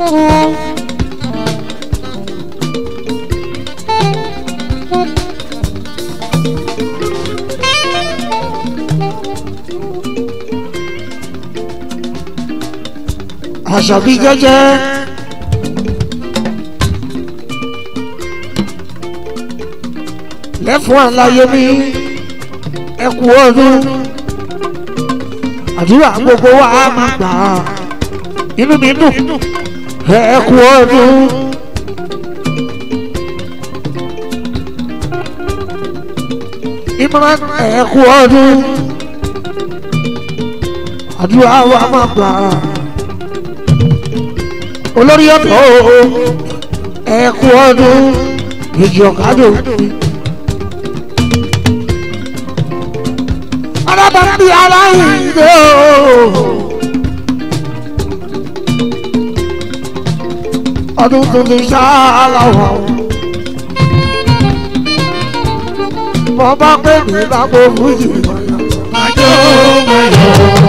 àṣàbí jẹ́jẹ́ lẹ́fún àlàyé mi ẹ kú ọdún àdúrà gbogbo wa á máa gbà á inú mi dùn ẹ kú ọdún. Imran ẹ kú ọdún àdúrà wa máa gbà á olórí ọ̀dọ́ ẹ kú ọdún èjì ọ̀kadò. alábàápí aláìndé o. ọdún tuntun ṣáláwọ̀. mo bá pè mí lágbo fújì. Àjọ máa yọ.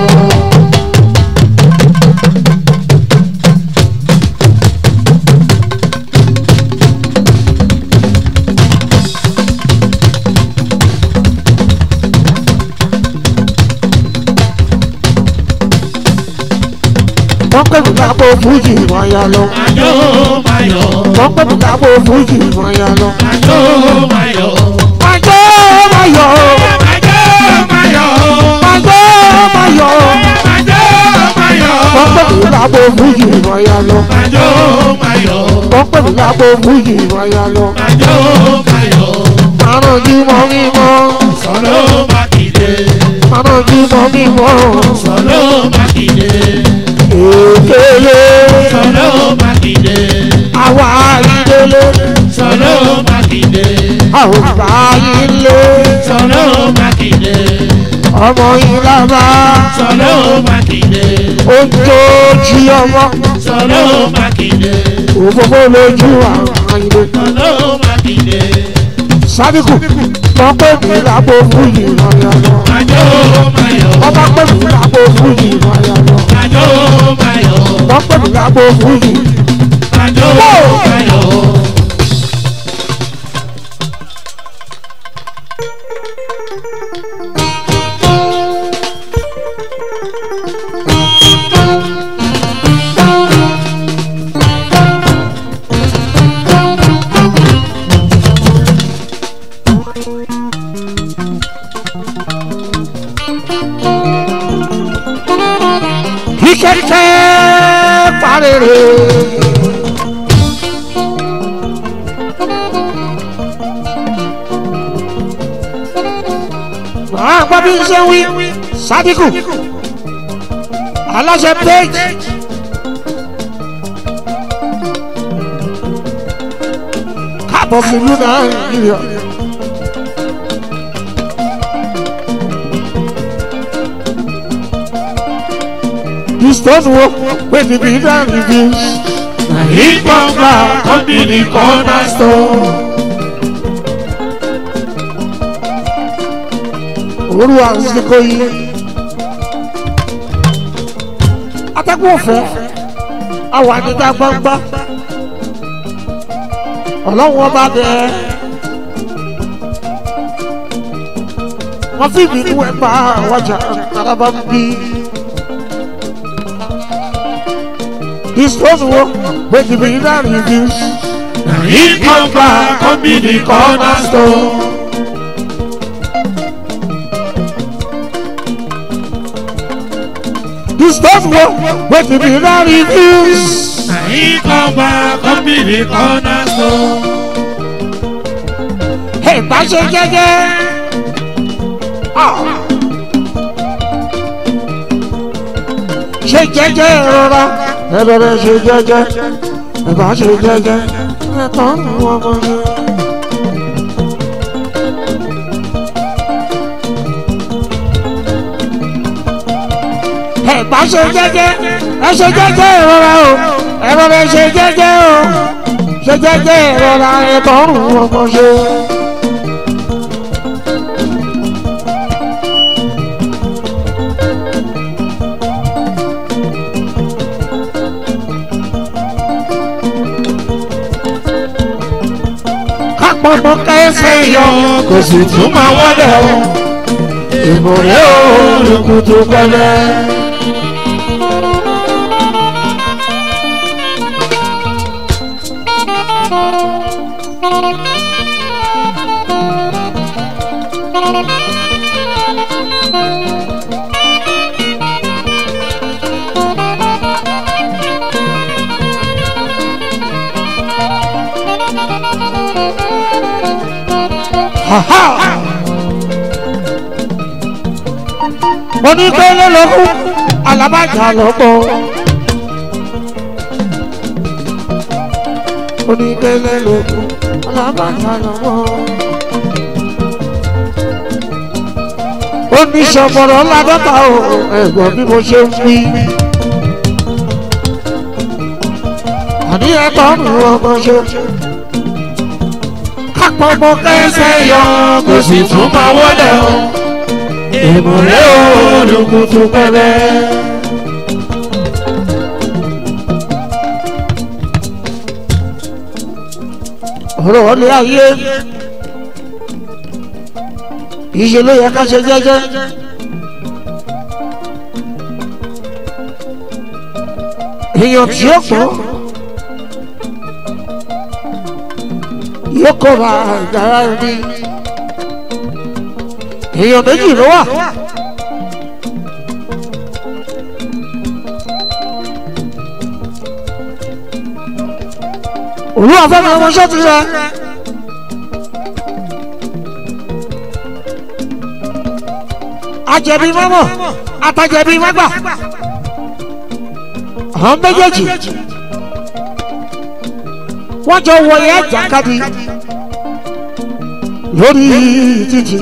wọ́n pè mí lágbo fújì wọ́n yá lọ. Àjọ máa yọ. wọ́n pè mí lágbo fújì wọ́n yá lọ. Àjọ máa yọ. àjọ máa yọ. Àjọ máa yọ. àjọ máa yọ. Àjọ máa yọ. wọ́n pè mí lágbo fújì wọ́n yá lọ. Àjọ máa yọ. wọ́n pè mí lágbo fújì wọ́n yá lọ. Àjọ máa yọ. márùn jí mọ́ mímọ́. Sọ̀rọ̀ Mákindé. márùn jí mọ́ mímọ́. Sọ̀rọ̀ Mákindé. èkéle. Sọ̀rọ̀ Mákindé. àwa ìdílé. Sọ̀rọ̀ Mákindé. àwọn ìgbà yìí lé. Sọ̀rọ̀ Mákindé. ọmọ yìí lábá. Sọ̀rọ̀ Mákindé. ó ń tó jí ọmọ. Sọ̀rọ̀ Mákindé. òfófó lójú àwọn ilé. Sọ̀rọ̀ Mákindé. sádìkù wọ́n pè mí lágbo fújì wọ́n yá lọ. Àjọ máa yọ. wọ́n bá pè mí lágbo fújì wọ́n yá lọ. Àjọ máa yọ. wọ́n pè mí lágbo fújì. Àjọ máa yọ. kíkẹ́kẹ́ parere. wàá gbọ́ bí n ṣe ń wí sádìkù aláṣẹ péjì. káàbọ̀ sílùú nàìjíríà. The stone work when the builder reveals. Na him bamba come be the cornerstone. Olú àsìkò yìí. Atẹ́kùn ọ̀fẹ́, àwọn àdìdá gbangba. Ọlọ́run ọba bẹ̀. Wọ́n fi ìbínú ẹ̀ bá àwọ̀jà alábá ń bí. This was work when the builder reveals. Na him come back, come be the cornerstone. This was work when the builder reveals. Na him come back, come be the cornerstone. Ẹ bá ṣe jẹ́jẹ́. Ah. Ṣe jẹ́jẹ́ rọra. Ẹ bẹ̀rẹ̀ ṣe jẹ́jẹ́. Ẹ bá ṣe jẹ́jẹ́. Ẹ tán ní wọ́n mọ̀ ṣe. Ẹ bá ṣe jẹ́jẹ́. Ẹ ṣe jẹ́jẹ́ rọra o. Ẹ bẹ̀rẹ̀ ṣe jẹ́jẹ́ o. Ṣe jẹ́jẹ́ rọra. Ẹ tán ní wọ́n mọ̀ ṣe. kápọ́nmọ́ kẹsẹ̀ yọ kò sì tún máa wọlé o ìmọ̀lẹ́ olùkùtù pẹ́lẹ́. mo ní kélé lókun alábàjá lóko. mo ní kélé lókun alábàjá lóko. ó ní sọ̀bọ̀rọ̀ ládọ́ta o ẹ̀gbọ́n bí mo ṣe ń wí. àní ẹ̀tọ́ mi ọmọ ṣe. kápọ̀ mọ́ kẹ́sẹ̀ yọ kò sì tún máa wọlé o ìmọ̀lẹ́ olùkùtù pẹ́lẹ́. ọ̀rọ̀ wọlé ayé ìṣe ló yẹ ká ṣe jẹ́jẹ́. èèyàn tí ó pọ̀ yóò kọ́ ra ìdára ẹni èèyàn méjì ló wà. òru àfẹ́mi ọmọọṣẹ́ ti rẹ. ajẹ̀bi mọ́mọ́ àtàjẹ̀bi mọ́gbà. àwọn méjèèjì wọ́n jọ wọ̀nyí àjàkadì lórí títì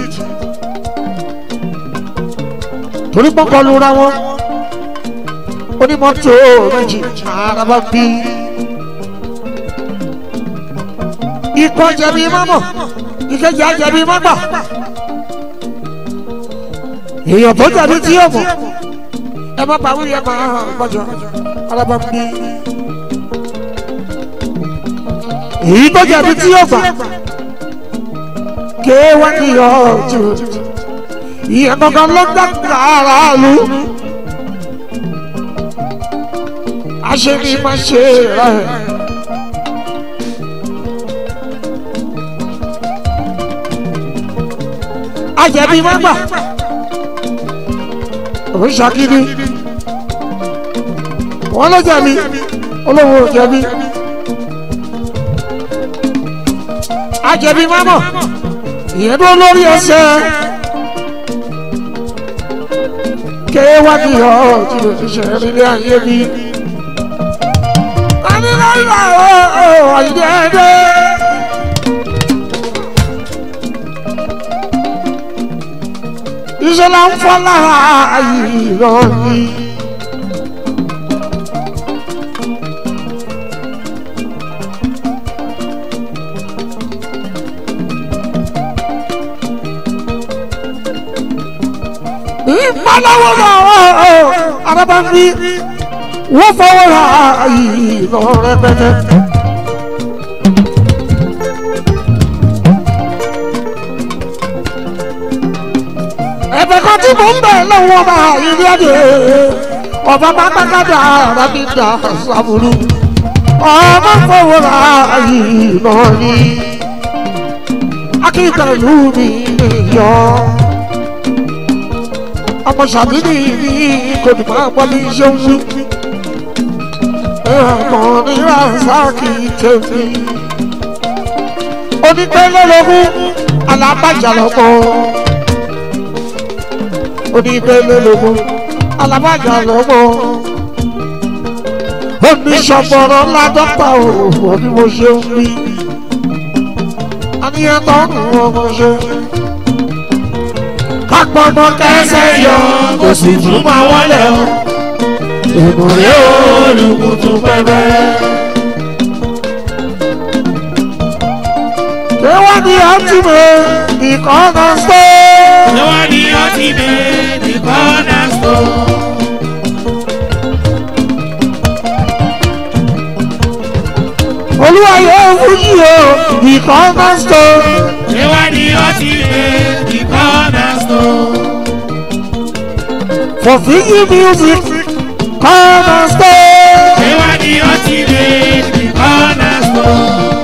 torí pọ́nkọ́ lura wọn onímọ́tò méjì araba bí. ikọ̀ jẹ̀bi mọ́mọ́ ìkejì àjẹ̀bi mọ́gbà. èèyàn tó jẹ̀bi tí yóò mọ̀ ẹ má pàwé yẹn máa gbọ́jọ araba bí. èyí tó jẹ̀bi tí yóò gbà kéwàá ní ọ̀tún ìyẹn gangan ló dàgbà aráàlú aṣèlú máa ṣe rẹ. ajẹ̀bi má gbà òun ṣàkíní wọn ló jẹ̀bi olówó jẹ̀bi ajẹ̀bi má mọ̀ ìyẹn dúró lórí ẹsẹ̀ kéwàdí ọ̀ tí o ti ṣe nílé ayé mi. Aníláyà ọ̀ àyídẹ́ẹ́dẹ́. Ìṣẹ̀lẹ̀ ń fọ́ lára ìrọ̀ ni. ìpalọ́wọ́ náà araba ń bí wọ́n fọwọ́ ra ìlọ rẹpẹtẹ. ẹ̀bẹ̀ kan tí mò ń bẹ̀ lọ́wọ́ ọba ilé ẹ̀dẹ̀ ọba pátákádà rábìdà sàbùrù ọba fọwọ́ ra ìlọ ní akíkanlù mi yọ ọmọ sàbíní ní kò ní máa gbọ́ bí ṣe ń wí. ẹ̀rọ ní ransáàkì tèmi. onígbẹ́lẹ́lógún alábàjá lọ́kọ́. onígbẹ́lẹ́lógún alábàjá lọ́kọ́. oníṣọ̀bọ̀rọ̀ ládọ́pà òwò bí mo ṣe ń wí. àníyàn tó ń wọ́n mo ṣe kápọ́nmọ́ kẹsẹ̀ yọ kò sì tún máa wọlé o ìmọ̀lẹ́ olùkùtù pẹ́pẹ́. kéwọ́n ní ọtí mi ìkọ́nà sọ. Ṣé wọ́n ní ọtí mi ní kọ́nà sọ? olú olúwayé fújì o ìkọ́nà stọ. Ewa ni ọtí lé ìkọ́nà stọ̀. for fiji music kọ́nà stọ. Ewa ni ọtí lé ìkọ́nà stọ̀.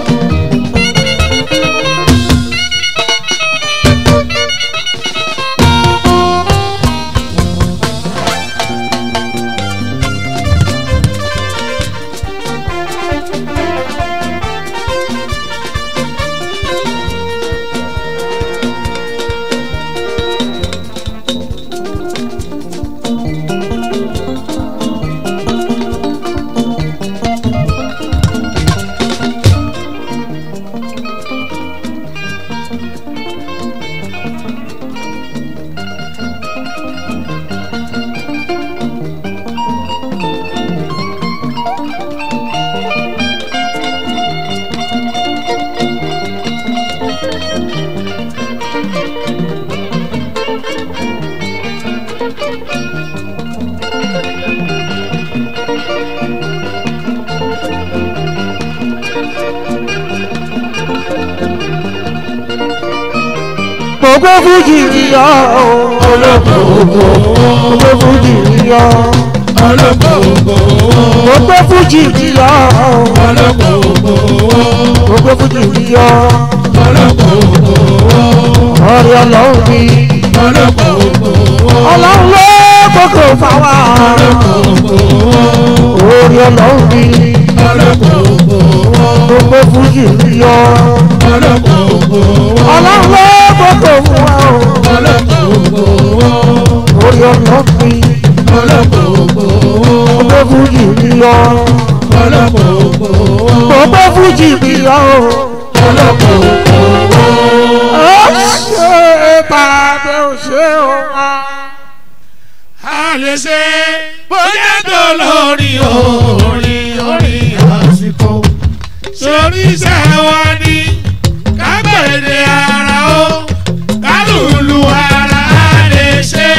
gbogbo fújì yíyọ Olókoòwò gbogbo fújì yíyọ olókoòwò gbogbo fújì yíyọ olókoòwò gbogbo fújì yíyọ olókoòwò ọ̀rẹ́ ọlọ́run ni olókoòwò ọlọ́run ló gbogbo fáwa ọ̀rẹ́ ọlọ́run ni olókoòwò gbogbo fújì yíyọ olókoòwò ọlọ́run ló gbogbo fún wa olókoòwò ọ̀rẹ́ ọlọ́run ni olókoòwò gbogbo fújì yíyọ olókoòwò gbogbo fújì yíyọ olókoòwò. ó ṣe tàbí ó ṣe ọ̀ma. a lè ṣe bóyá tó lórí orin orin àsìkò sórí iṣẹ́ wa ní kágbèdè ara ó kálùlù ara a lè ṣe.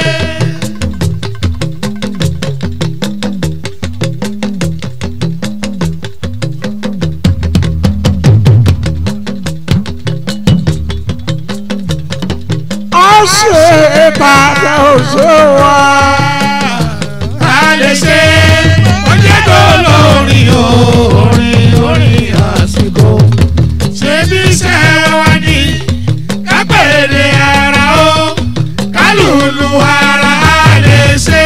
ó ṣe tàbí ó ṣe wá. a lè ṣe bóyá tó lórí orin orin àsìkò ṣe bí iṣẹ́ wa ní kágbèdè ara ó kálùlù ara a lè ṣe.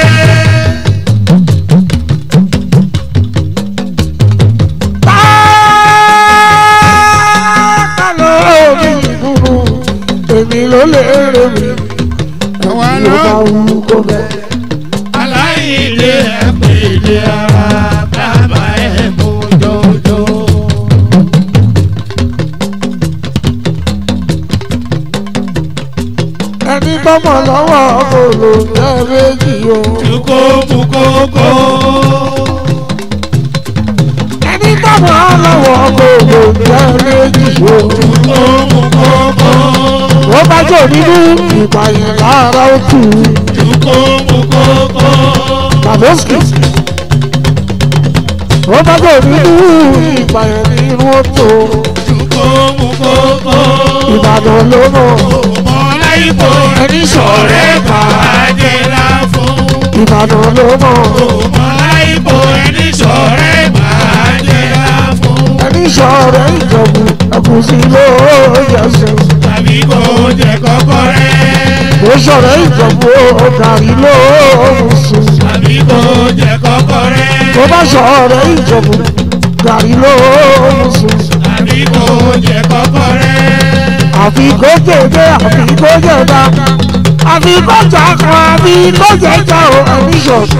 Tá ló mi dúró, èmi ló lè rè mí. Àwa Ló ló bá wù kó bẹ̀. aláìlé ẹ̀pẹ̀lẹ̀ ara bàbá ẹ̀ mú jọjọ. Ẹni tọ́mọ lọ́wọ́ kò lò jẹ́ méjì o. Tukó mú kókó. Ẹni tọ́mọ lọ́wọ́ kò lò jẹ́ méjì o. Tukó mú kókó. Wọ́n bá jò nínú ìpààyàn lára òkú. Tukó mú kókó. Tàbósì. Wọ́n bá jò nínú ìpààyàn nínú òtò. Tukó mú kókó. Ìbàdàn ló mọ̀. Mọ̀lá ipò ẹni sọ̀rẹ́ bàjẹ́ la fún. Ìbàdàn ló mọ̀. Mọ̀lá ipò ẹni sọ̀rẹ́ bàjẹ́ la fún. Ẹni sọ̀rọ̀ ìjọ̀bù ẹ̀kúsí ló yẹsẹ̀. tàbí kò jẹ kọ́kọ́ rẹ̀. Mo sọ̀rọ̀ ìjọ̀bù ọ̀gàrí ló sùn. tàbí kò jẹ kọ́kọ́ rẹ̀. Mo bá sọ̀rọ̀ ìjọ̀bù gàrí ló sùn. tàbí kò jẹ kọ́kọ́ rẹ̀. Àfi kó jèjé àfi kó jẹ̀dá. Àfi kó jà kan àfi kó jẹ̀jà o ẹni sọ̀rọ̀.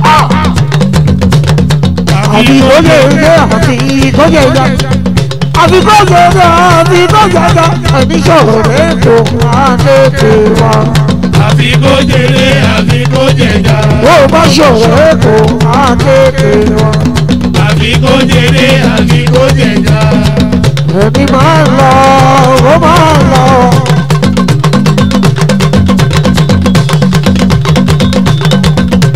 Àfi kó jèjé àfi kó jẹ̀dá. Àfi kó jèjé àfi kó jẹ̀dá. Ẹni sọ̀rọ̀ rẹ̀ kò máa tètè wá. àfi kò jèrè àfi kò jẹjà. Bó o bá sọ̀rọ̀ rẹ̀ kò máa tètè wá. àfi kò jèrè àfi kò jẹjà. Ẹni máa ń lọ, ó máa ń lọ.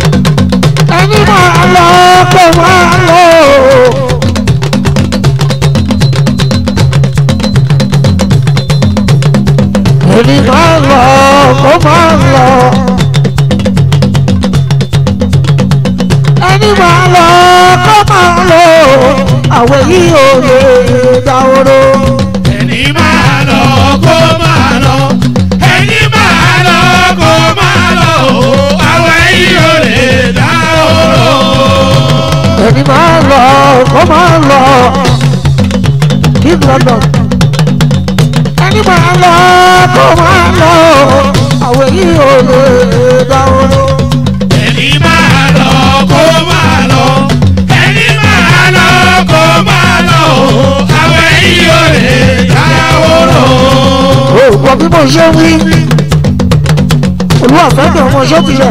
Ẹni máa ń lọ, kó máa ń lọ. máa lọ kó máa lọ àwọn yìí ò lè dáwọ́rọ́. ẹni máa lọ kó máa lọ ẹni máa lọ kó máa lọ àwọn yìí ò lè dá oró. ẹni máa lọ kó máa lọ King London. ẹni máa lọ kó máa lọ àwọn yìí ò lè dáwọ́rọ́. ẹni máa lọ kó máa lọ ẹni máa lọ kó máa lọ àwọn yìí ò lè dá oró. òògùn bí mo ṣe wí olúwàfẹ́ bí ọmọ ṣé tilẹ̀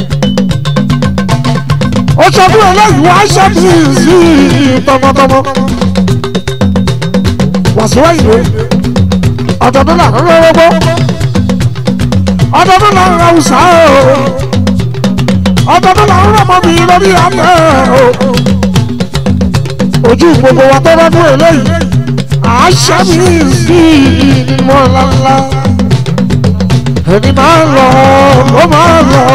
ó sọ fún eléyìí wá ṣẹ́bi sí tọmọtọmọ wàsíwá ìwé ọ̀dọ̀dún là ń rọ́rọ́gbó ọ̀dọ̀dún là ń ra ọ̀sà o ọ̀dọ̀dún là ń rọ́mọ mi lórí àmọ́ o ojú gbogbo wa tó rọ́dún eléyìí àṣẹ́bi sí ìmọ̀ ńláńlá ẹni máa ń lọ ó máa ń lọ.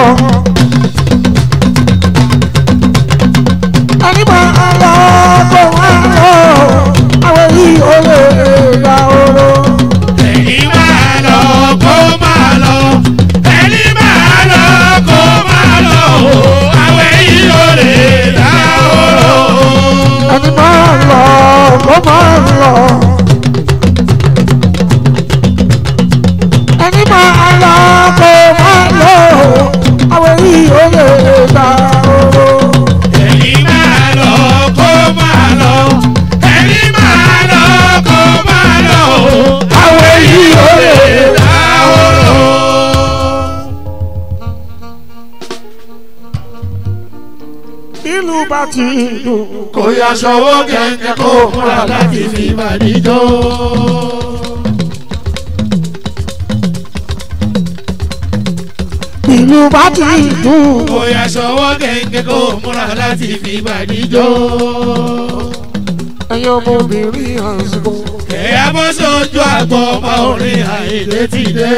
ẹni máa ń lọ kó máa ń lọ àwọn yìí ó lè gba oró. ẹni máa lọ kó máa lọ ẹni máa lọ kó máa lọ àwọn yìí ò lè dá oró. ẹni máa ń lọ kó máa ń lọ. ẹni máa ń lọ kó máa ń lọ àwọn yìí ó lè gba oró. ẹni máa lọ kó máa lọ ẹni máa lọ kó máa lọ àwọn yìí ò lè dá oró. ìlú bá ti dùn. kò yá sọ́wọ́ kẹ̀kẹ́ kó múra láti fi màdíjọ́. ìlú bá ti dùn. kò yá sọ́wọ́ kẹ̀kẹ́ kó múra láti fi màdíjọ́. ẹ̀yin ọmọbìnrin àsìkò. ẹ̀yà bọ́ sójú àgbọ̀ ọmọ orin àìlè ti dé.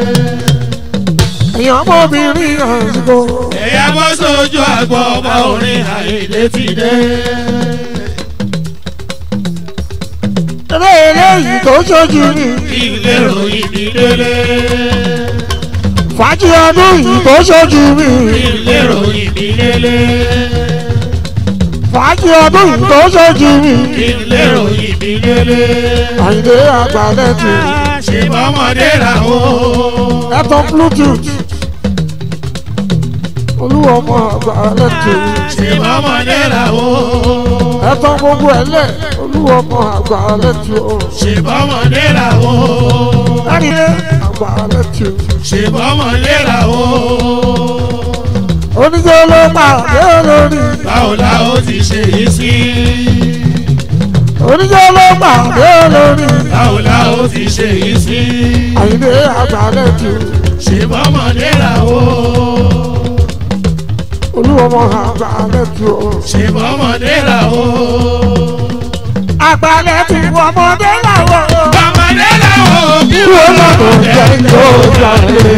ẹ̀yin ọmọbìnrin àsìkò. ẹ̀yà bọ́ sójú àgbọ̀ ọmọ orin àìlè ti dé. eré eléyìí tó ṣojú ni. ilé ròyìn ní délé. fàájì ọdún yìí tó ṣojú mi. ilé ròyìn ní délé. fàájì ọdún yìí tó ṣojú mi. ilé ròyìn ní délé. àyìndé àgbàlẹ̀ tù. ṣe bọ́mọdé làwọn. ẹ̀tọ́ bluetooth. olúwa ọmọ àgbàlẹ̀ tù. ṣe bọ́mọdé làwọn. ẹ̀tọ́ gbogbo ẹ̀ lẹ̀ olúwa ọmọ àgbàlẹ̀ tù. ṣe bọ́mọdé làwọn. ẹ̀rí àgbàlẹ̀ tù. ṣe bọ́mọdé làwọn. oníjẹ́ ló pàdé lórí. báwo la ó ti ṣe yìí sí. oníjẹ́ ló pàdé lórí. báwo la ó ti ṣe yìí sí. àyìndé àgbàlẹ̀ tù. ṣe bọ́mọdé làwọn. olúwa ọmọ àgbàlẹ̀ tù. ṣe bọ́mọdé làwọn. àgbàlẹ̀ tù ọmọdé làwọn. bọ́mọdé làwọn. Ìwé lọ́dọ̀ jẹ́ yóò jáde.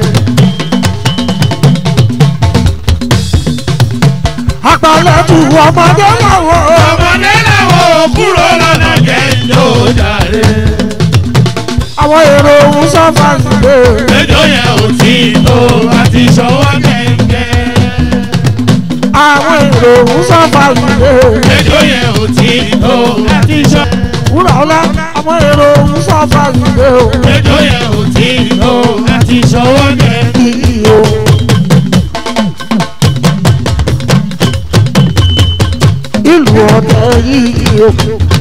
Àgbàlẹ̀ tù ọmọdé làwọn. bọ́mọdé làwọn kúrò lọ́nà jẹ́ ìjọ jàre. Àwọn èrò òun sábà nílé. ẹjọ́ yẹn ò tí ì tó àti ṣọwọ́ kẹ̀kẹ́. Àwọn èrò òun sábà nílé. ẹjọ́ yẹn ò tí ì tó àti ṣọwọ́. Wúrà ọlá àwọn èrò òun sábà nílé o. ẹjọ́ yẹn ò tí ì tó àti ṣọwọ́ kẹ̀kẹ́. Iyo. Ìlú ọ̀tẹ̀ yìí o.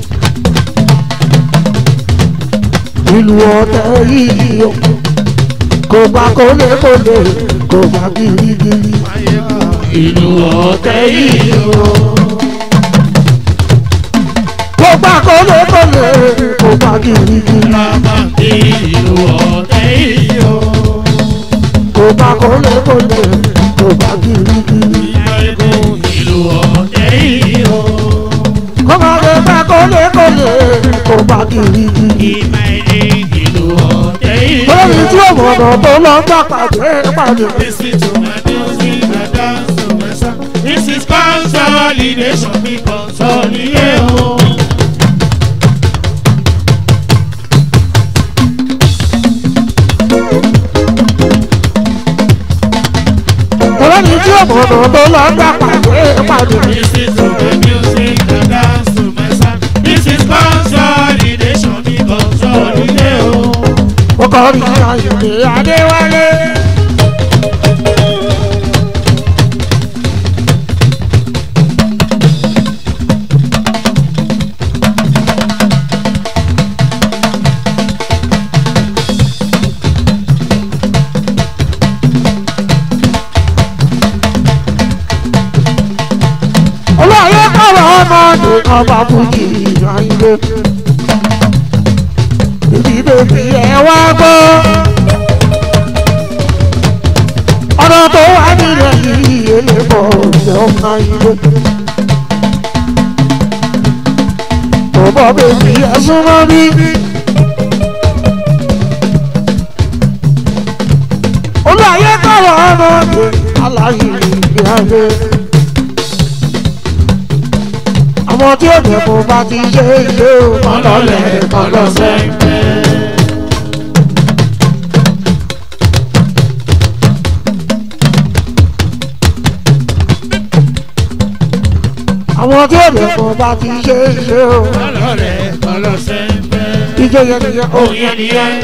Ìlú ọ̀tẹ̀ yìí o. Kò gbà kólékólé, kò gbà girigiri. ìlú ọ̀tẹ̀ yìí o. Kò gbà kólékólé, kò gbà girigiri. bàbá mi ìlú ọ̀tẹ̀ yìí o. Kò gbà kólékólé, kò gbà girigiri. ìyàgò ìlú ọ̀tẹ̀ yìí o. Kò má lè gbà kólékólé, kò gbà girigiri. ìmọ̀ èdè ìlú ọ̀tẹ̀ yìí o. Lórí tí òmùọ̀nà tó lọ gbà pàdé pàdé. Listen to my music, I dance to my song. This is concert. consolidation mi consolidate o. ọlọ́ni tí òmùnà tó lọ gbà pàdé pàdé. This is to the music and dance to my sound. This is consolidation mi consolidate o. mo kọ́ ní àyèké adéwálé. olóyè kọ̀wé ọmọdé ọba fújì ayé. Ibi bèbí ẹ wá gbọ́. Ọ̀nà tó wà nílẹ̀ yìí èlé bọ̀ ọ̀sẹ̀ ọ̀ka ilé. Bọ̀bọ̀ bèbí ẹ súnmọ́ bí. Olóyè kọ̀wé ọmọdé aláyé ìgbé ayé. Àwọn tí ó dẹ̀ kó bá ti ṣe ilé o. Ọlọ́lẹ̀ kọlọ́sẹ̀ ń bẹ́. àwọn tí ó lè fún bá ti ṣe é ṣe o. Ọlọ́lẹ̀ kọlọ́sẹ̀ ń bẹ́. ìjọ yẹn nìyẹn o. Òun yẹn nìyẹn.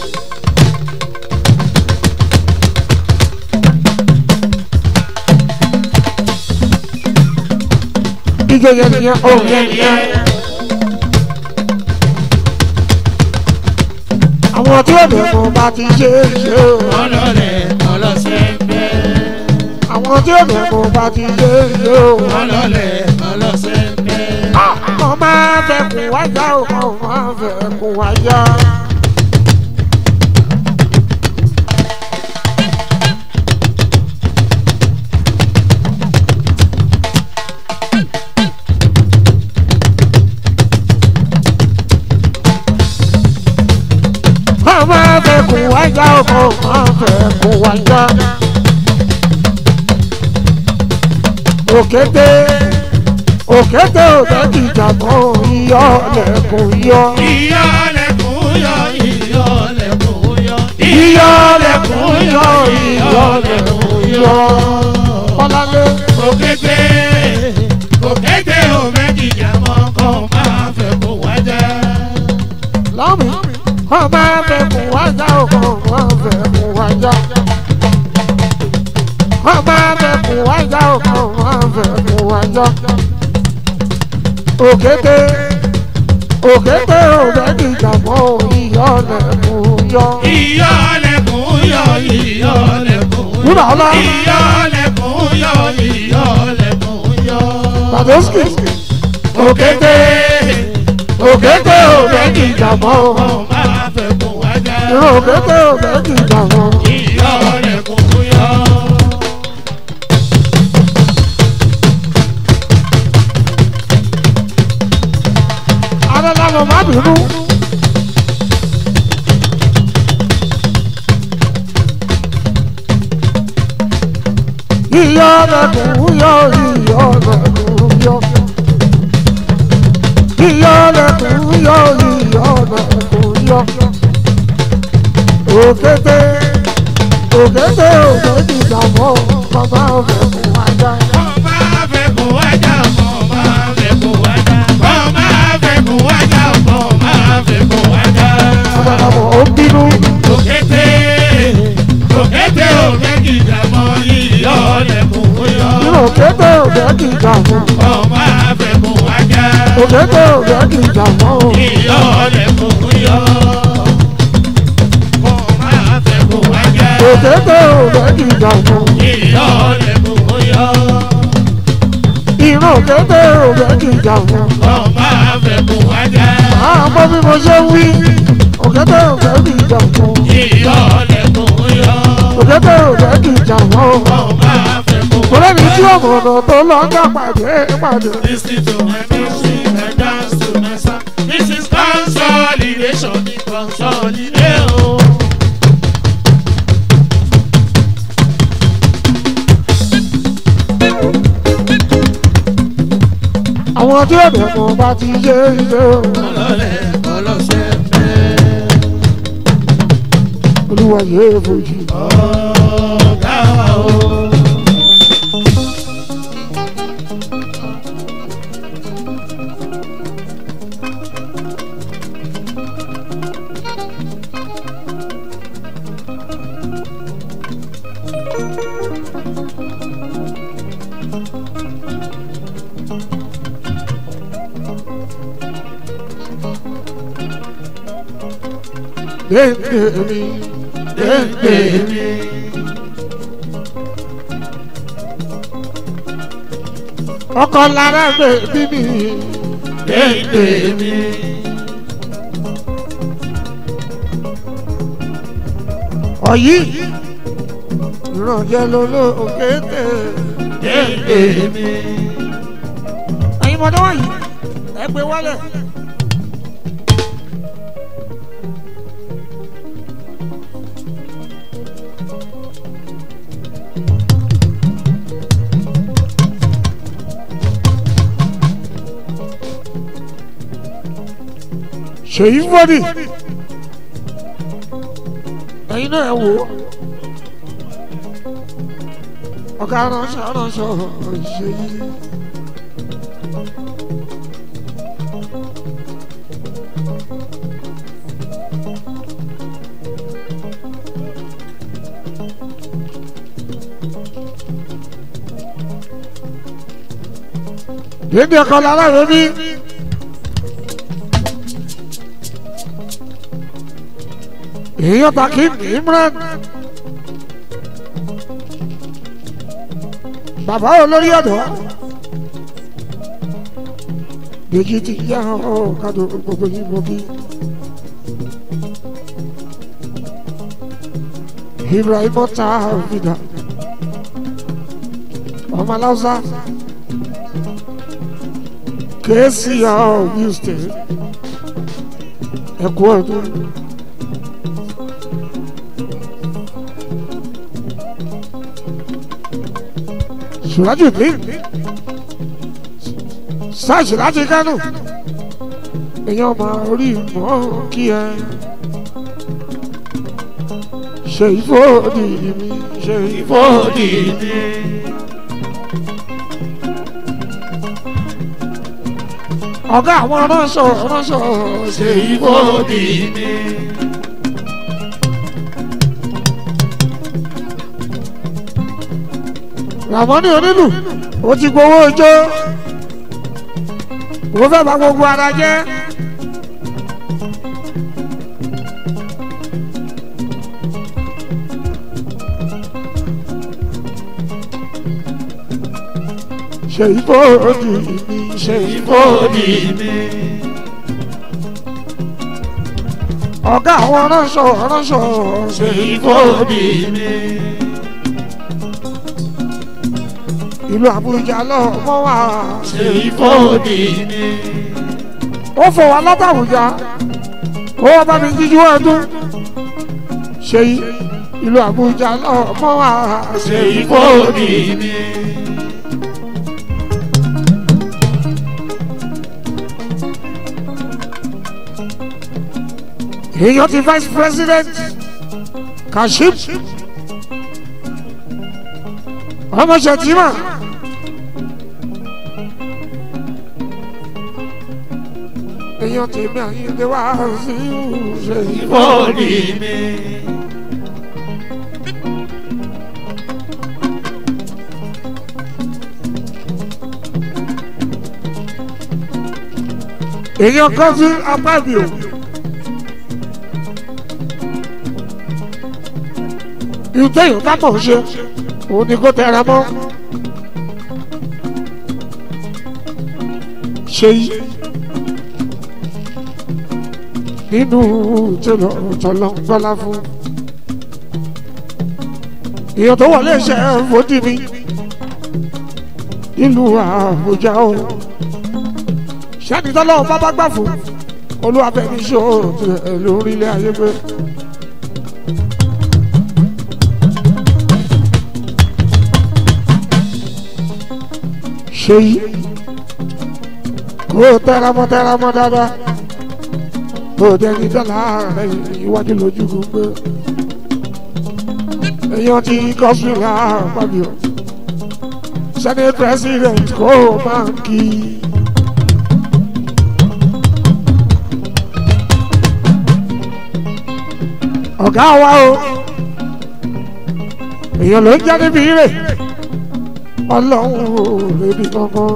ìjọ yẹn nìyẹn o. Òun yẹn nìyẹn. àwọn tí ó lè fún bá ti ṣe é ṣe o. Ọlọ́lẹ̀ kọlọ́sẹ̀ ń bẹ́. àwọn tí ó lè fún bá ti ṣe é ṣe o. Ọlọ́lẹ̀ kọlọ́sẹ̀ ń bẹ́. mo máa fẹ́ kún wájà o mo máa fẹ́ kún wájà. mo máa fẹ́ kún wájà o mo máa fẹ́ kún wájà. òkété òkété òbẹ́ kìjà mọ́ iyọ̀ lẹ́kùn yọ. Ìyọ̀lẹ̀kùn yọ, ìyọ̀lẹ̀kùn yọ. Ìyọ̀lẹ̀kùn yọ, ìyọ̀lẹ̀kùn yọ. Bọ́láńlé Òkété, òkété ò méjìjà mọ́ kó máa fẹ́ kó wájà. lọ́mí wọ́n máa fẹ́ kún wájà ọkọ̀ wọ́n fẹ́ kún wájà. wọ́n máa fẹ́ kún wájà ọkọ̀ wọ́n fẹ́ kún wájà. òkété òkété òbẹ́ kìjà mọ́ ìyọ̀lẹ̀kùn yọ. Ìyọ̀lẹ̀kùn yọ, ìyọ̀lẹ̀kùn yọ. Wúrà ọlá. Ìyọ̀lẹ̀kùn yọ, ìyọ̀lẹ̀kùn yọ. Tàdósìkì Òkété, òkété òbẹ́ kìjà mọ́ kó máa fẹ́ kó wájà. ìró òkété òbẹ́ kìjà mọ́. Ìyọ̀lẹ̀kùn yọ. Adélálọ́ má bínú. Ìyọ̀lẹ̀kùn yọ, ìyọ̀lẹ̀kùn yọ. Ìyọ̀lẹ̀kùn yọ, ìyọ̀lẹ̀kùn yọ. Òkété òkété òkété ìdààmú bàbá ọ̀fẹ́ fún wájà. Kó máa fẹ́ kó wájà, kó máa fẹ́ kó wájà. Kó máa fẹ́ kó wájà, kó máa fẹ́ kó wájà. Ọ̀dàdàbọ̀ ó ń bínú. Òkété, òkété òkété ìdààmú ìyọ̀lẹ̀kùn yọ. Nínú òkété òkété ìdààmú. Kó máa fẹ́ kó wájà. Òkété òkété ìdààmú. Ìyọ̀lẹ̀kùn yọ. Kó máa fẹ́ kó wájà. Òkété òkété ìdààmú. Ìyọ̀lẹ̀kùn yọ. Ìran òkété òkété ìdààmú. Kó máa fẹ́ kó wájà. Àmọ́ bí mo ṣe ń wí. Òkété òkété ìdààmú. Ìyọ̀lẹ̀kùn yọ. Òkété òkété ìdààmú. Kó máa fẹ́ kó Kò lẹ́ni tí wájà. ọ̀mọ̀nà tó lọ ń gbà pàdé pàdé. Listen to my music and dance to my song. This is consolidation, consolidation. àwọn tí òde mọ̀ bá ti ṣe iṣẹ́ o. ọlọ́lẹ̀ ọlọ́sẹ̀ fẹ́. olúwa yéé fojú. ọ̀gá o. dédé mi dédé mi. ọkọ lára bèbí mi dédé mi. ọ̀yí ìrànjẹ́ lolo òkété dédé mi. ẹ̀yin mọ̀dọ́ wọ̀nyí ẹ gbé wálẹ̀. ṣèyí fọ́dì ẹ̀yin náà ẹ̀ wò ó ọ̀gá ránṣọ ránṣọ ṣèyí. Dédé ọkọ̀ lára rẹ̀ bí. èèyàn takí imran bàbá olórí ọ̀dọ́ méjì ti yá ọ kádò gbogbo yìí mo bí ibrahim ọta fìdá ọmọ aláwùsá kèésì ọ houston ẹkú ọdún. Sùrájù bí sáàsì láti kánò èèyàn máa orí mọ́ kí ẹ ṣe ìfọ́ọ̀dì mi ṣe ìfọ́ọ̀dì mi. ọ̀gá àwọn ránṣọ ránṣọ ṣe ìfọ́ọ̀dì mi. Ràmọ́nì onílù ó ti gbowó ijó ó fẹ́ bá gbogbo ara jẹ́. ṣe ìfọ́ọ̀dì mi ṣe ìfọ́ọ̀dì mi. ọ̀gá àwọn ránṣọ ránṣọ ṣe ìfọ́ọ̀dì mi. ìlú àbújá lọ́mọ wa ṣe ìfọ́ọ̀dì mi. ó fọ wa látàbújá ó wá bá mi jíjú ọdún ṣe ìlú àbújá lọ́mọ wa ṣe ìfọ́ọ̀dì mi. èèyàn ti vice president kashim ọmọ ṣètìmá èèyàn tèmi àyíǹde wá sí ṣe ìfọ́ọ̀dì mi. èèyàn kan sí apá mi o. ìtẹ̀yìn bá mọ̀ ṣe òun ni kò tẹra mọ́. ṣe yí nínú tẹlọ tọlọ gbọlá fún èèyàn tó wọlé iṣẹ́ fòdì mi nílùú àbújá o sẹ́ni tọ́lọ́ bábá gbà fún olúwàfẹ́mi ṣó lórílẹ̀ ayé pé. ṣe yí ó tẹramọ́ tẹramọ́ dáadáa ó dẹni dọ́là rẹ̀ iwájú lójú gbogbo èèyàn ti kọ́sùlà pàbí o senate president kò máa kí i. ọ̀gá wa o èèyàn ló ń jáde bí rè ọlọ́run ò lébi kankan.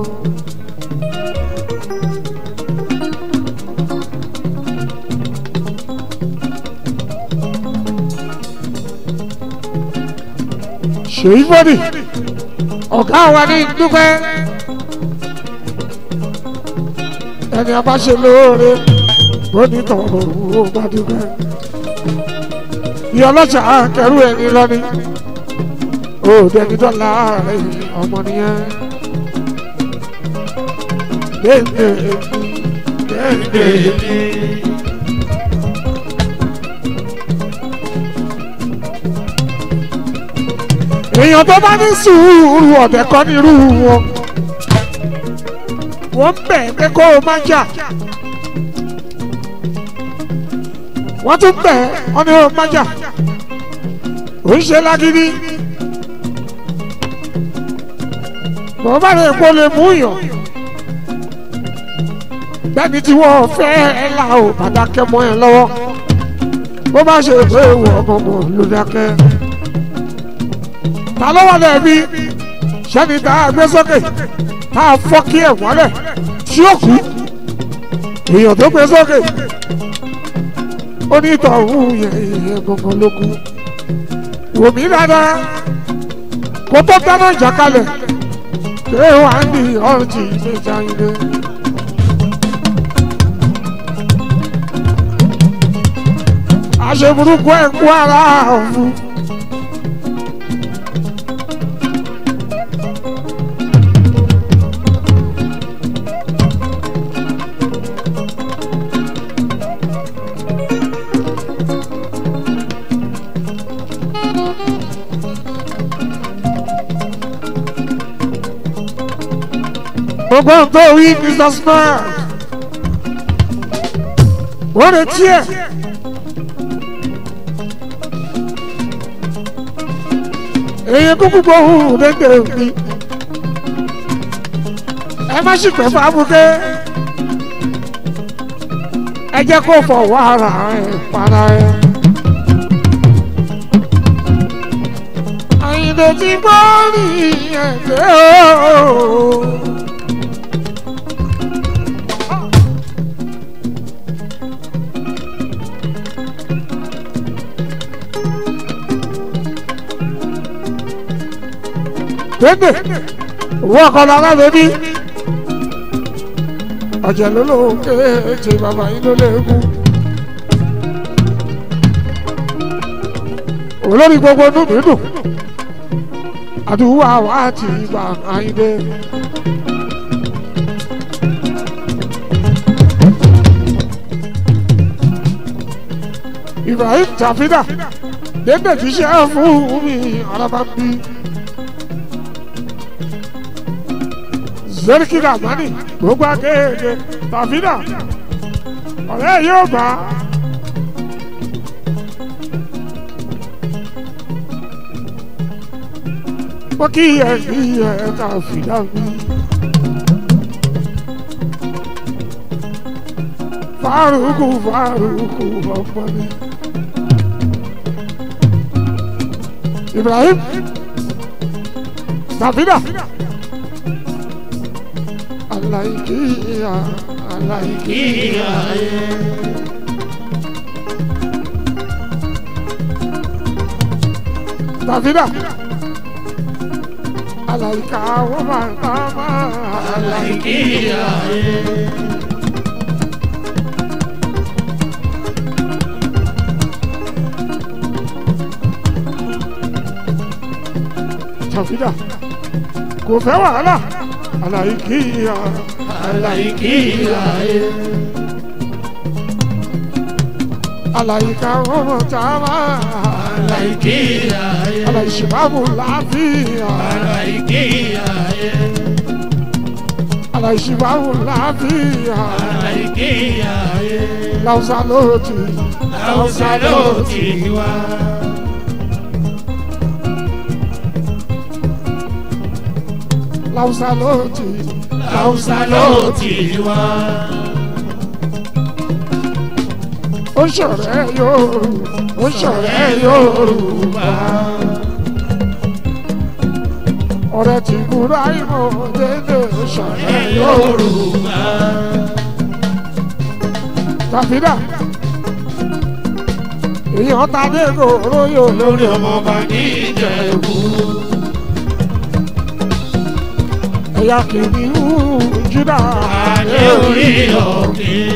ṣèyí fọ́dì ọ̀gá wa ní dúpẹ́ ẹni a bá ṣe lóore bónítọ̀ òun ò bá dúpẹ́ ìyá ọlọ́jà kẹrù ẹni lọ́ni ó dẹni dọ́là rẹ̀ ọmọ nìyẹn dédé dédé èèyàn tó bá ní sùúrù ọ̀dẹ̀ kọ́ ní irú wọn wọ́n bẹ̀ pé kó o má jà wọ́n tún bẹ̀ ọ́ ní o má jà ò ń ṣe lágídí bọ́n bá lè kó lè mú yàn bẹ́ẹ̀ni tí wọ́n fẹ́ ẹ là ó bàdákẹ́ mọ́ ẹ lọ́wọ́ bó bá ṣe pé ìwọ ọmọ ló dákẹ́ ta ló wà lẹ́ẹ̀bi sẹ́ni tá a gbé sókè tá a fọ́ kí ẹ̀ wọ́lẹ̀ tí ó kú èèyàn tó gbé sókè ó ní ìtọ̀hún yẹn ìyẹn gangan ló kú wò mí dáadáa kó tó dáná ìjà kalẹ̀ pé wà á ní ọ̀rùntì ìgbésà ilé. àṣeburúkú ẹ̀ kú ara ọ̀fun. gbogbo ń tó wí mr smart wọ́n retí ẹ̀ èyí kúkú gbóhùn dédé mi ẹ má sì pẹ́ fábùké ẹ jẹ́ kó fọwọ́ ara ẹ̀ para ẹ̀. àyìnbó ti gbọ́ ní ẹ̀jẹ̀ ooo. dédé owó ọkọlọ alábẹ́bí ọ̀jẹ̀ ló ló kéèké bàbá yín ló léegun olórí gbogbo inú mi dùn àdúrà wa ti gbà àyíndé. Ibrahim Tafida dédé ti ṣe é fún mi alábàbí. zeriki ramani gbogbo akéèké tàfínà ọ̀rẹ́ yóò gbà á. mo kí ẹ kí ẹ tàfínà mi. fárúkú fárúkú ọ̀pọ̀ ni. Ibrahim tàfínà alaikia alaikia Davida alaika woman mama alaikia Davida kò fẹ́ wàhálà alaikia alaikia alaika woman mama Alaikia, alaishimamu lafiya alaikia, alaika àìsíbáwò láàfíà àìkíyà yé. láwùsá lóòtì Hausa ló ti wá. láwùsá lóòtì Hausa ló ti wá. ó ṣọ̀rẹ́ Yorùbá ó ṣọ̀rẹ́ Yorùbá ọ̀rẹ́ tí kúrò àìmọ̀ dédé ó ṣọ̀rẹ́ Yorùbá. Yorùbá. tàfídà èèyàn ta dé gòrò yóò lórí Lórí ọmọọba ní Ìjẹ̀bú. ẹ̀yà kìnìún Júdà Adé orí ọ̀gbìn.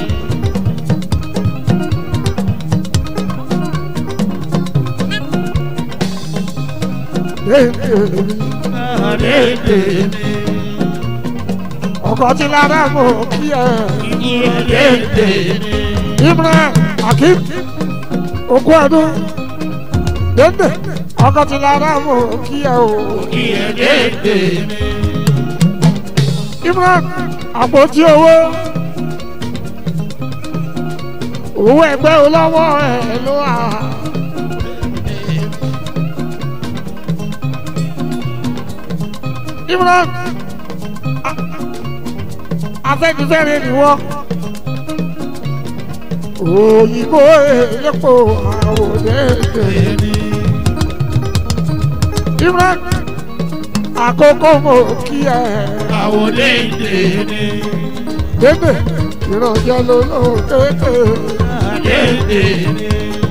Adé tèmi. ọkọ̀ tí lára mọ̀ kí ẹ Adé tèmi. Imran Akim okú ọdún dédé ọkọ̀ tí lára mọ̀ kí ẹ o Adé tèmi. Imran àpótí owó owó ẹgbẹ́ olówó ẹ̀ ló wà. Imran a- afẹ́nifẹ́re ni wọ́n òyìnbó elépo àwòdédé Imran àkókò mọ̀ kí ẹ. Àwòlé tèmi. Débè ìrànjẹ́ ló ló kéèké. Adé tèmi.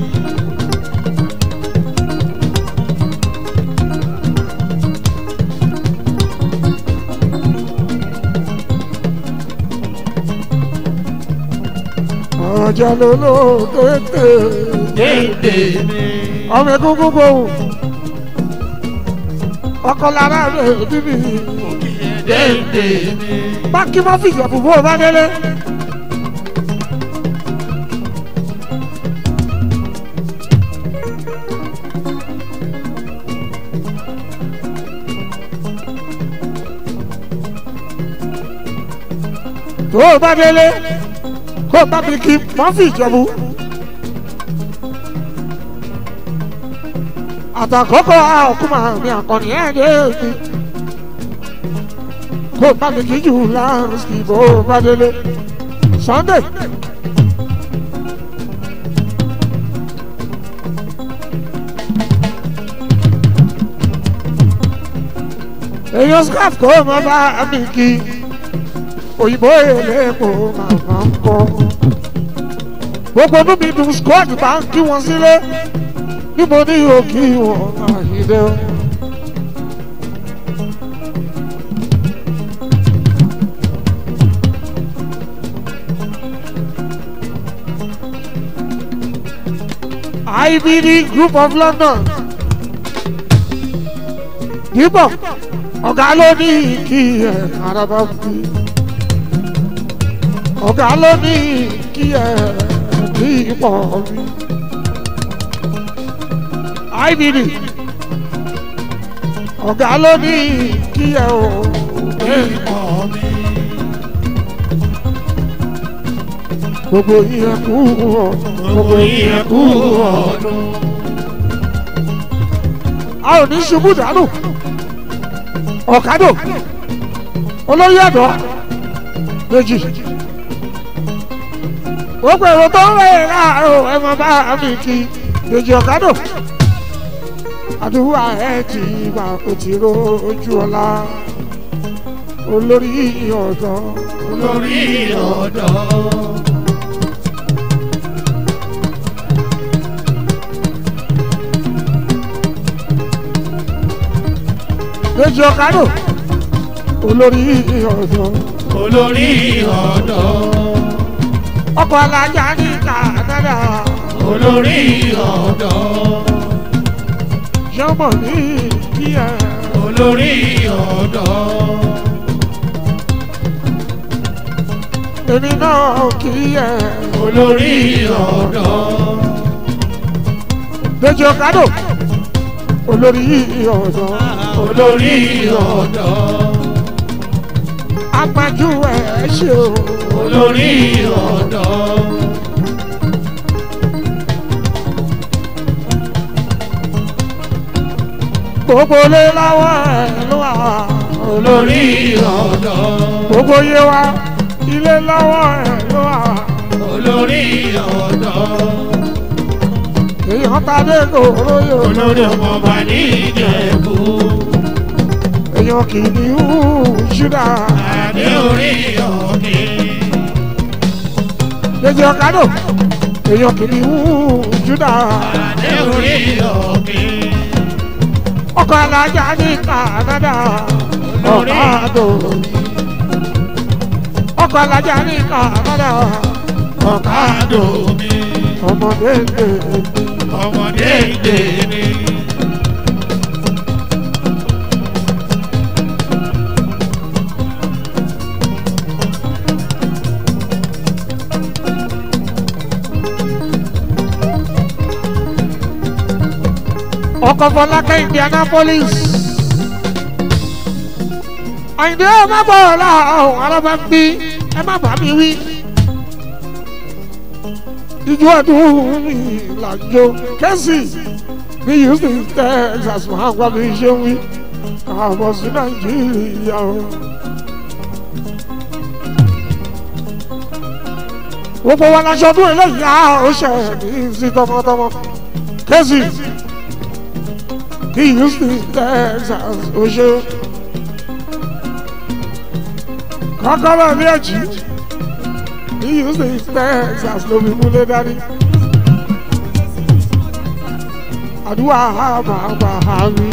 Ìrànjẹ́ ló ló kéèké. Adé tèmi. Ọmọ egungun gbòòwò. Ọkọ lára rẹ̀ bíbí. Adé tèmi. Báńkì má fi ìjọ̀bù bó o bá délé. Tó o bá délé, kó o bá mi kí má fi ìjọ̀bù. Àtàkọ́kọ́ àkúmọ̀ mi àkànní ẹ̀ dé mi kó bá mi kí jù láàrín bó bá délé Sunday. èèyàn scarf kó má bá mi kí òyìnbó èlépo màmá ń kọ́ gbogbo inú mi dùn squad bá ń kí wọn sílé níbo ni yóò kí wọn àyídé o. IBD Group of London. Yíbọ̀, ọ̀gá ló ní kí ẹ̀ araba fi. Ọ̀gá ló ní kí ẹ̀ bí ipò mi. IBD, ọ̀gá ló ní kí ẹ̀ o bí ipò mi. Gbogbo yín kú ọ̀, Gbogbo yín kú ọdún. a ò ní ṣubú dànù ọ̀kadò olóyè ẹ̀dọ́ méjì gbogbo èrò tó ń rẹ̀ láàárọ̀ ẹ máa bá mi kí méjì ọ̀kadò àdúrà ẹ̀ ti gbà kó ti rojú ọ̀la olórí ọ̀dọ́ Lórí ọ̀dọ́. méjì ọ̀kadò olórí ọ̀dọ́ Olórí ọ̀dọ́. ọkọ̀ alájà ní Canada Olórí ọ̀dọ́. yọmọ ní kíá. Olórí ọ̀dọ́. èmi náà kì í yẹ. Olórí ọ̀dọ́. Dèjì Ọ̀kadò olórí ọ̀dọ́. Olórí ọ̀dọ́. apájú ẹ̀ ṣe o. olórí ọ̀dọ́. gbogbo lé lọ́wọ́ ẹ̀ ló wà. olórí ọ̀dọ́. gbogbo yé wa ilé lọ́wọ́ ẹ̀ ló wà. olórí ọ̀dọ́. èèyàn tàdé kòró yóò. olórí ọmọọba ní ìjẹ̀bú. èèyàn kì í ní hù ṣúdà. adé orí òkè. lójú ọ̀kadò èèyàn kì í ní hù ṣúdà. adé orí òkè. ọkọ̀ alájà ní kànádà. ọ̀kadò. ọkọ̀ alájà ní kànádà. ọ̀kadò mi. ọmọdé lè ọmọdé ìdè mi. ọkọ̀ fọlákẹ́ indianapolis. àyìndé ẹ má bọ̀ ọ̀la ọ̀hún alábà ń bí ẹ má bà mí wí. ijó ọdún mi làjò kẹ́sì bí houston texas máa ń gbọ́ mi ṣe ń wí. àbọ̀ sí nàìjíríà o. gbogbo wa laṣọ ọdún eléyìí á ó ṣe ní sí tọmọtọmọ kẹ́sì ní houston texas ó ṣe. kọ́kọ́rọ́ ní ẹ̀jì ní houston texas ló fi múlẹ̀ dání. àdúrà àbàbà àmì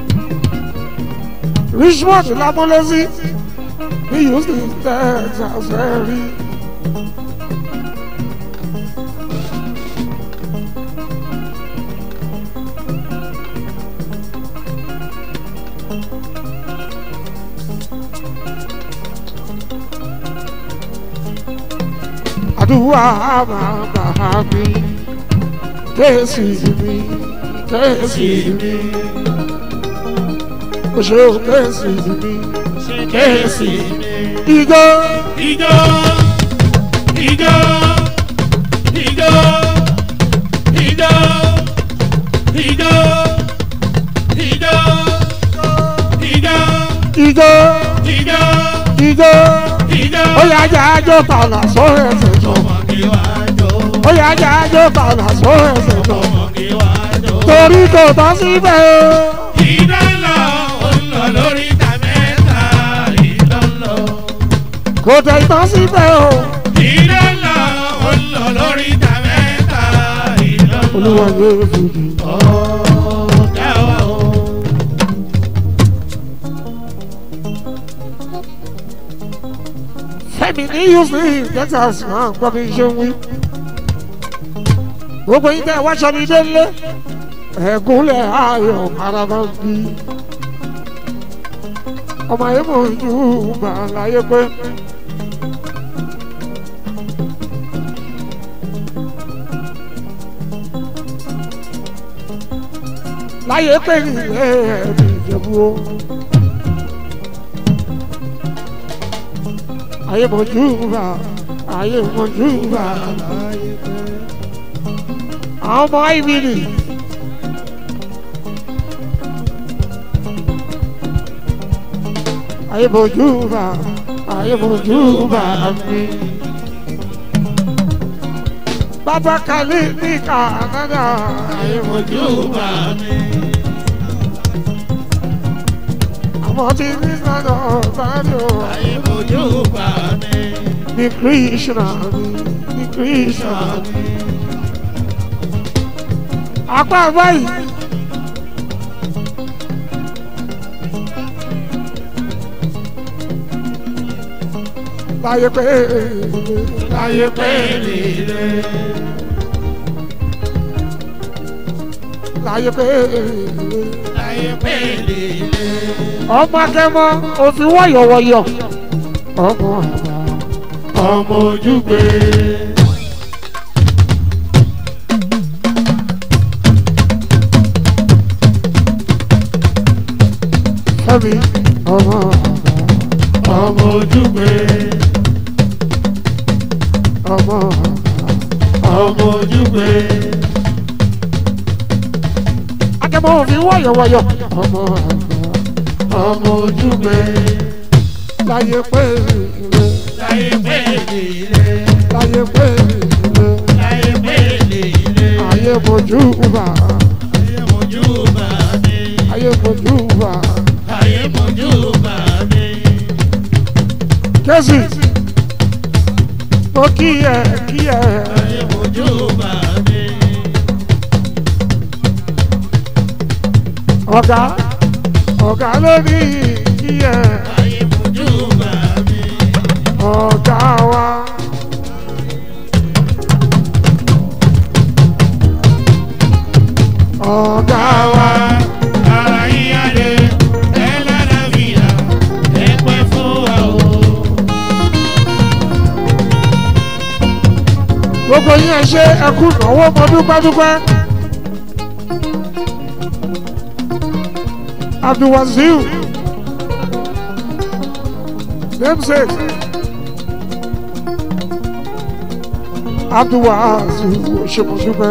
richmond lámúlẹ́sí ní houston texas ẹ̀ rí. àdúrà bàbá mi kẹ́sì mi kẹ́sì mi o ṣe o kẹ́sì mi kẹ́sì mi. ìjọ Ijó, ijó, ijó, ijó, ijó, ijó, ijó, ìjọ ijó, ìjọ ijó. ó yà já àjọ tààlà sórí ẹsẹ̀ jọ Ọmọ kí wá jó, ó yà já àjọ tààlà sórí ẹsẹ̀ jọ ọmọ kí wá jó. torí kò tán síbẹ̀ o. Iná ń lọ, ó ń lọ lórí ìta mẹ́ta. Iná ń lọ, kò tẹ̀ tán síbẹ̀ o. iná ń lọ, ó ń lọ lórí ìta mẹ́ta. Iná ń lọ. olúwa yóò fìdí. Ọ̀gá wa o. fẹ́mi ní houston texas máa ń gbọ́ mi ṣe ń wí. gbogbo yín tẹ́ wáṣọ mi délé ẹ̀gúnlẹ̀ ayọ̀ araba ń bí. ọmọ ayé mò ń ju gbà láyé pé. láyé pé nílé ẹ̀mí ìjẹ̀bú o. ayé mojú bá ayé mojú bá àwọn ọmọ ìbílì ayé mojú bá ayé mojú bá mi. bàbá kàlí ní kànáda ayé mojú bá mi. àwọn tí ní sọ́dọ̀ sáré o. Ayé mojú bá mi. ní krishna mi ní krishna mi. apá báyìí. láyé pé láyé pé Lílé. láyé pé Láyé pé lílé. ọmọ akẹ́mọ́ òfin wọ̀yọ̀wọ̀yọ̀ ọmọ àgbà. Ọmọ ojúgbe. Fẹ́mi ọmọ àgbà. ọmọ ojúgbe ọmọ ọmọ ojúgbe akẹ́mọ̀ òfin wọ̀yọ̀wọ̀yọ̀ ọmọ ọmọ ojúgbe láyé pé ìrè láyé pèlè ilé láyé pé ìrè láyé pèlè ilé ayé mojú bá ayé mojú bá mi ayé mojú bá ayé mojú bá mi kẹ́sì mo kí ẹ kí ẹ ayé mojú bá mi ọ̀gá ọ̀gá ló ní kí ẹ ayé mojú bá mi ọ̀gá wa. ọ̀gá wa. ara yíyá lé ẹ lára fìyà ẹ pẹ́ fún wa o. gbogbo yín ẹ ṣe ẹkú ìnáwó mọ dúpẹ́dúpẹ́. abdulwazil namesake abdulwazil ṣèmọ̀dúpẹ́.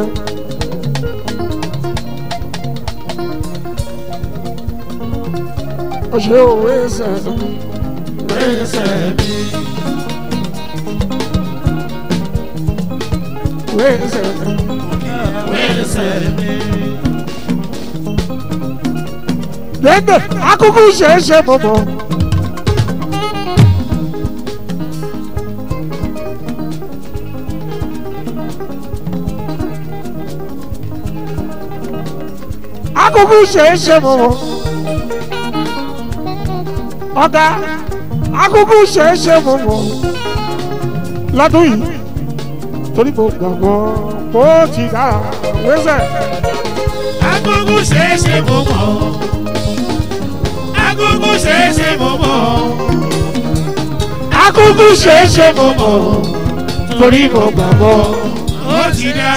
ọ̀ṣẹ́ òwe ẹsẹ̀ Pèsè mi, òwe ẹsẹ̀ pèsè mi. dẹ́gbẹ̀ akúkú ṣeéṣe mọ̀mọ́. akúkú ṣeéṣe mọ̀mọ́. ọ̀gá akúkú ṣeéṣe mọ̀mọ́. lọ́dún yìí torí mo gbàgbọ́ bó ti dára wẹ́sẹ̀. Agogo ṣeéṣe mo mọ̀. Agogo ṣeéṣe mo mọ̀. akúkú ṣeéṣe mọ̀mọ́. torí mo gbàgbọ́. Ó ti dá.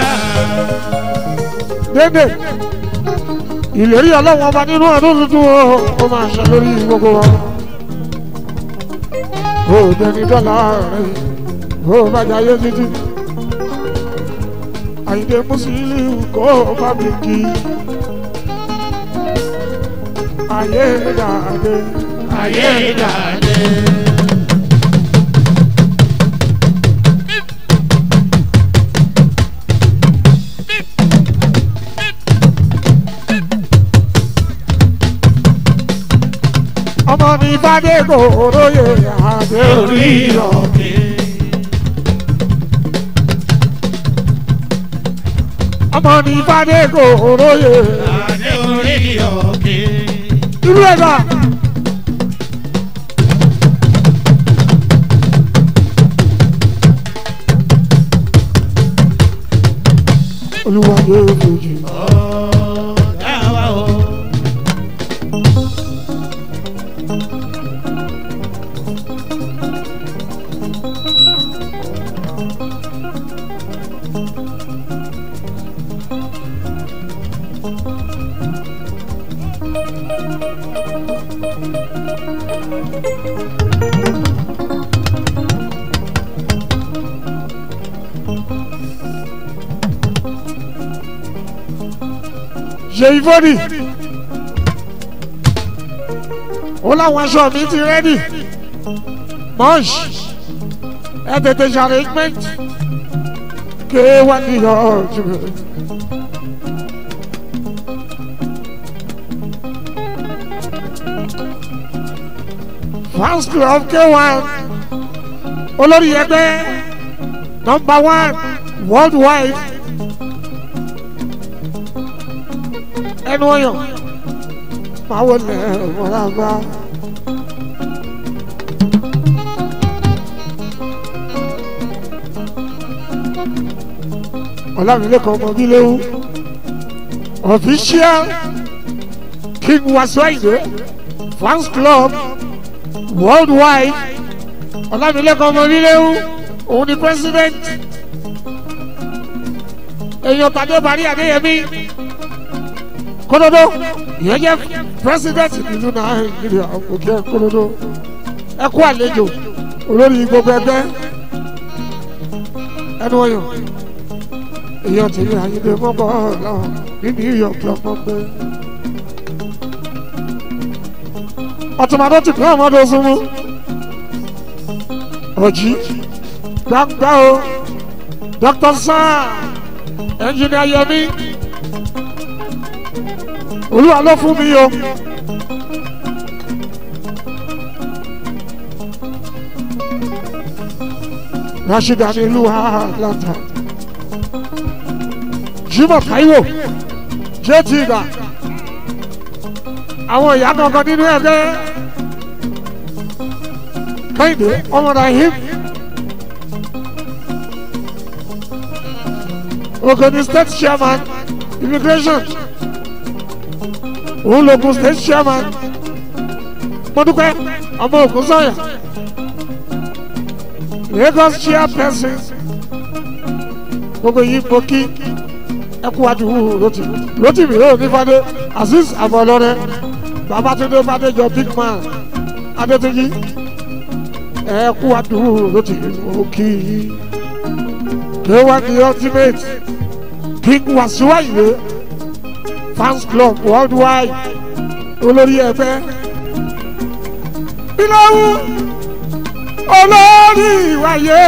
dédé ìlérí ọlọ́wọ́n ọba nínú ọdún tuntun o ó máa ṣe lórí gbogbo wa ó dẹni dọ́là rẹ̀ ó bàjẹ́ ayé títí àyìndé mùsùlùmí kó bá mi kí ayé dàdé Ayé ìdàdé. ọmọ ní fàdé kòróyè àdé Orí orí rọ ọ̀kẹ́. ọmọ ní fàdé kòróyè Adé orí ọ̀kẹ́. irú ẹ̀dá. olúwa yóò fojú Ọ̀gá wa o. ṣe ìfọ́dì ó láwọn aṣọ mi ti rẹ́dì mọ́ṣ ẹ tètè ṣe arrangement ké wá ní ọjọ́ fans club k1 olórí ẹgbẹ́ number one worldwide ẹnu ọyàn máa wọlé wọlé bá. ọlámilẹ́kọ̀ọ́ ọmọ bí léwu official king wasuaide fans club worldwide ọlámilẹ́kọ̀ọ́ ọmọ bí léwu òun ni president èèyàn tàdé bàrí adéyẹmí kódódó ìyẹn jẹ́ president nínú nàìjíríà òkè kódódó ẹ kú àlejò olórí gbogbo ẹgbẹ́ ẹnu ọyàn èèyàn tèmi àyíndé mọ́gbọ́ ọ̀làwọ̀ nínú iyọ̀ pọ̀pọ̀ pé. ọ̀tùmọ̀dé ti pín ọmọdé súnmú ọ̀jì gbàgbà o dr sam ẹnjìnìá yẹmi olúwa ló fún mi o. rashida ní ìlú atlanta jimoh taiwo jt ìgbà àwọn ìyá kankan nínú ẹgbẹ́ kẹ́hìndé ọmọ rahim ogoni state chairman immigration òun lògùn state chairman mọdúpẹ́ ọmọ ògùn sọ̀yà lagos chairperson gbogbo yìí mo kí ẹkú adùnwó lótì lótì mi yóò ní fadé azeez abọlọrẹ babatunde fadéjọ big man adétúnjì ẹkú adùnwó lótì mo kí kéwà the ultimate king wasiwaye fans club worldwide olórí ẹgbẹ́ bíláwù olórí ìwàyé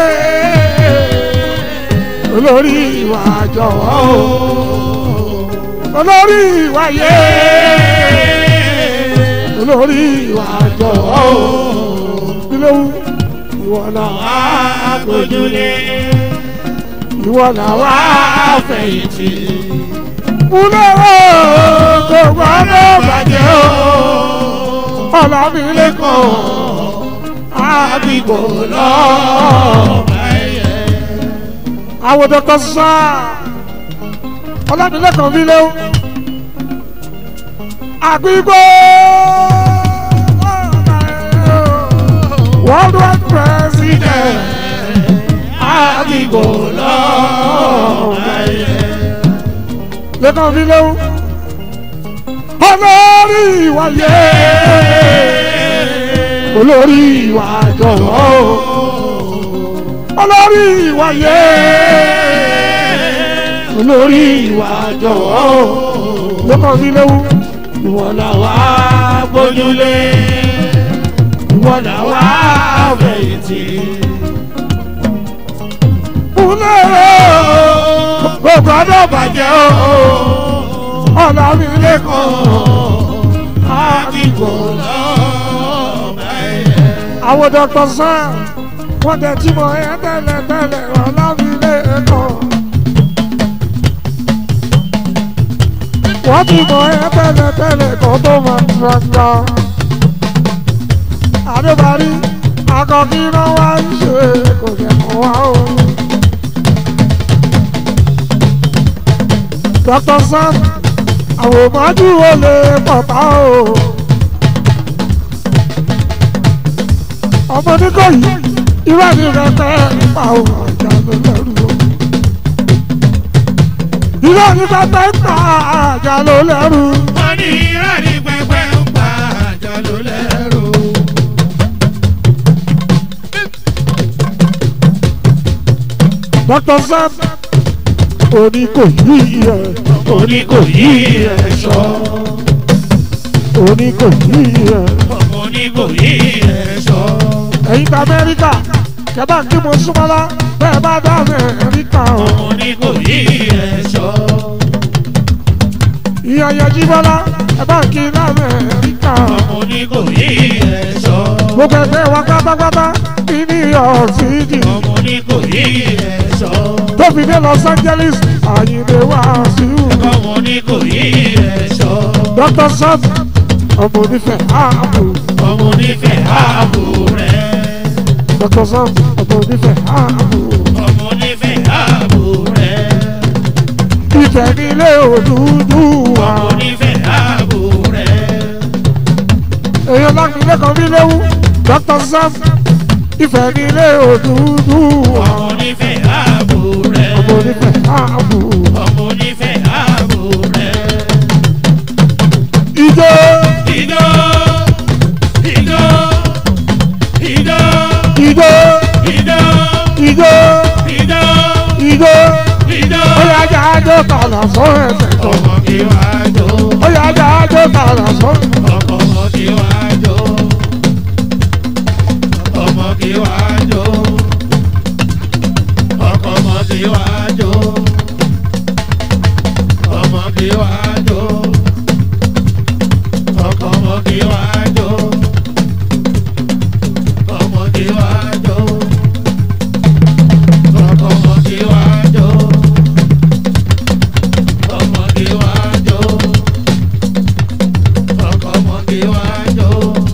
olórí ìwà jọ̀wọ́ o olórí ìwàyé olórí ìwà jọ̀wọ́ o bíláwù ìwọ náà wá Àgbójúlé ìwọ náà wá àfẹ̀yìntì. múlẹ̀ o kò gbọ́dọ̀ bàjẹ́ o ọ̀làmìlẹ́kọ̀ọ́ àbíkò lọ́ọ́ àwọn dọ́kítọ̀ sá ọlámilẹ́kan mi léwu àgbígbó world wide president àgbígbó lẹ́kan mi léwu olórí ìwàyé olórí ìwà jọ̀wọ́ olórí ìwàyé olórí ìwà jọ̀wọ́ lọ́kàn mi léwu Ìwọ là wá gbójúlé. Ìwọ là wá fẹ̀yìntì. kúlẹ̀ o gbogbo ọdọ̀ bàjẹ́ o ọ̀nà mi lẹ́kọ̀ọ́ Àbíkò lọ́ọ̀bà ẹ̀yẹ. àwọn dọ́kítọ̀ sàn wọ́n tẹ̀ tí mo ẹ tẹ́lẹ̀ tẹ́lẹ̀ ọ̀nà mi lẹ́kọ̀ọ́ wọ́n ti mọ ẹ tẹ́lẹ̀ tẹ́lẹ̀ kan tó máa ń gbangba àdébárí akọkí náà wá ń ṣe kò jẹ́ mọ́ wá o. dr sam àwọn òmájú wo lè pọ̀tà o. ọmọ oníkọ̀yí irú àmì rẹ̀ pẹ́ nípa òun ọ̀jà ló lẹ́rù o. irú àmì rẹ̀ pẹ́ nípa àjà ló lẹ́rù. Wọ́n ní irọ́ ní pẹ́pẹ́ ń pa àjọ ló lẹ́rù. dr sam oníkọ̀yí ẹ̀ Òní kò yí ẹ̀ṣọ́. oníkọ̀yí ẹ̀. Òní kò yí ẹ̀ṣọ́. ẹ̀yin ta amẹ́ríkà kẹ́bà kí mo súnmọ́lá bẹ́ẹ̀ bá dá amẹ́ríkà o. Òní kò yí ẹ̀ṣọ́. ìyá yẹjí bọ́lá ẹ bá kí ní amẹ́ríkà o. Òní kò yí ẹ̀ṣọ́. gbogbo ẹgbẹ́ wa pátápátá ní new york city Òní kò yí ẹ̀ṣọ́. tó fi dé los angeles àyìnbó wá sí i. Òní kò yí ẹ̀ṣọ́. dr sam ọmọ onífẹ̀ ààbò Ọmọ onífẹ̀ẹ́ ààbò rẹ̀. dr sam ọmọ onífẹ̀ ààbò Ọmọ onífẹ̀ẹ́ ààbò rẹ̀. ìfẹ́ nílé òdúdú wa. Ọmọ onífẹ̀ẹ́ ààbò rẹ̀. èèyàn lágbèlé kan bí léwu dr sam ìfẹ́ nílé òdúdú wa. Ọmọ onífẹ̀ẹ́ ààbò rẹ̀. ọmọ onífẹ̀ ààbò. Ọmọ onífẹ̀ẹ́ ààbò rẹ̀. ìjọ Ìjọ ìjọ jó tààlà sọ ẹsẹ̀ tó. ọmọ kí wá jó. ó yá já jó tààlà sọ. ọkọ ọmọ kí wá jó. ọmọ kí wá jó. ọkọ ọmọ kí wá jó. ọmọ kí wá jó. ọkọ ọmọ kí wá jó. ọmọ kí wá jó. ọkọ ọmọ kí wá jó. ọmọ kí wá jó ọkọ ọmọge wá jó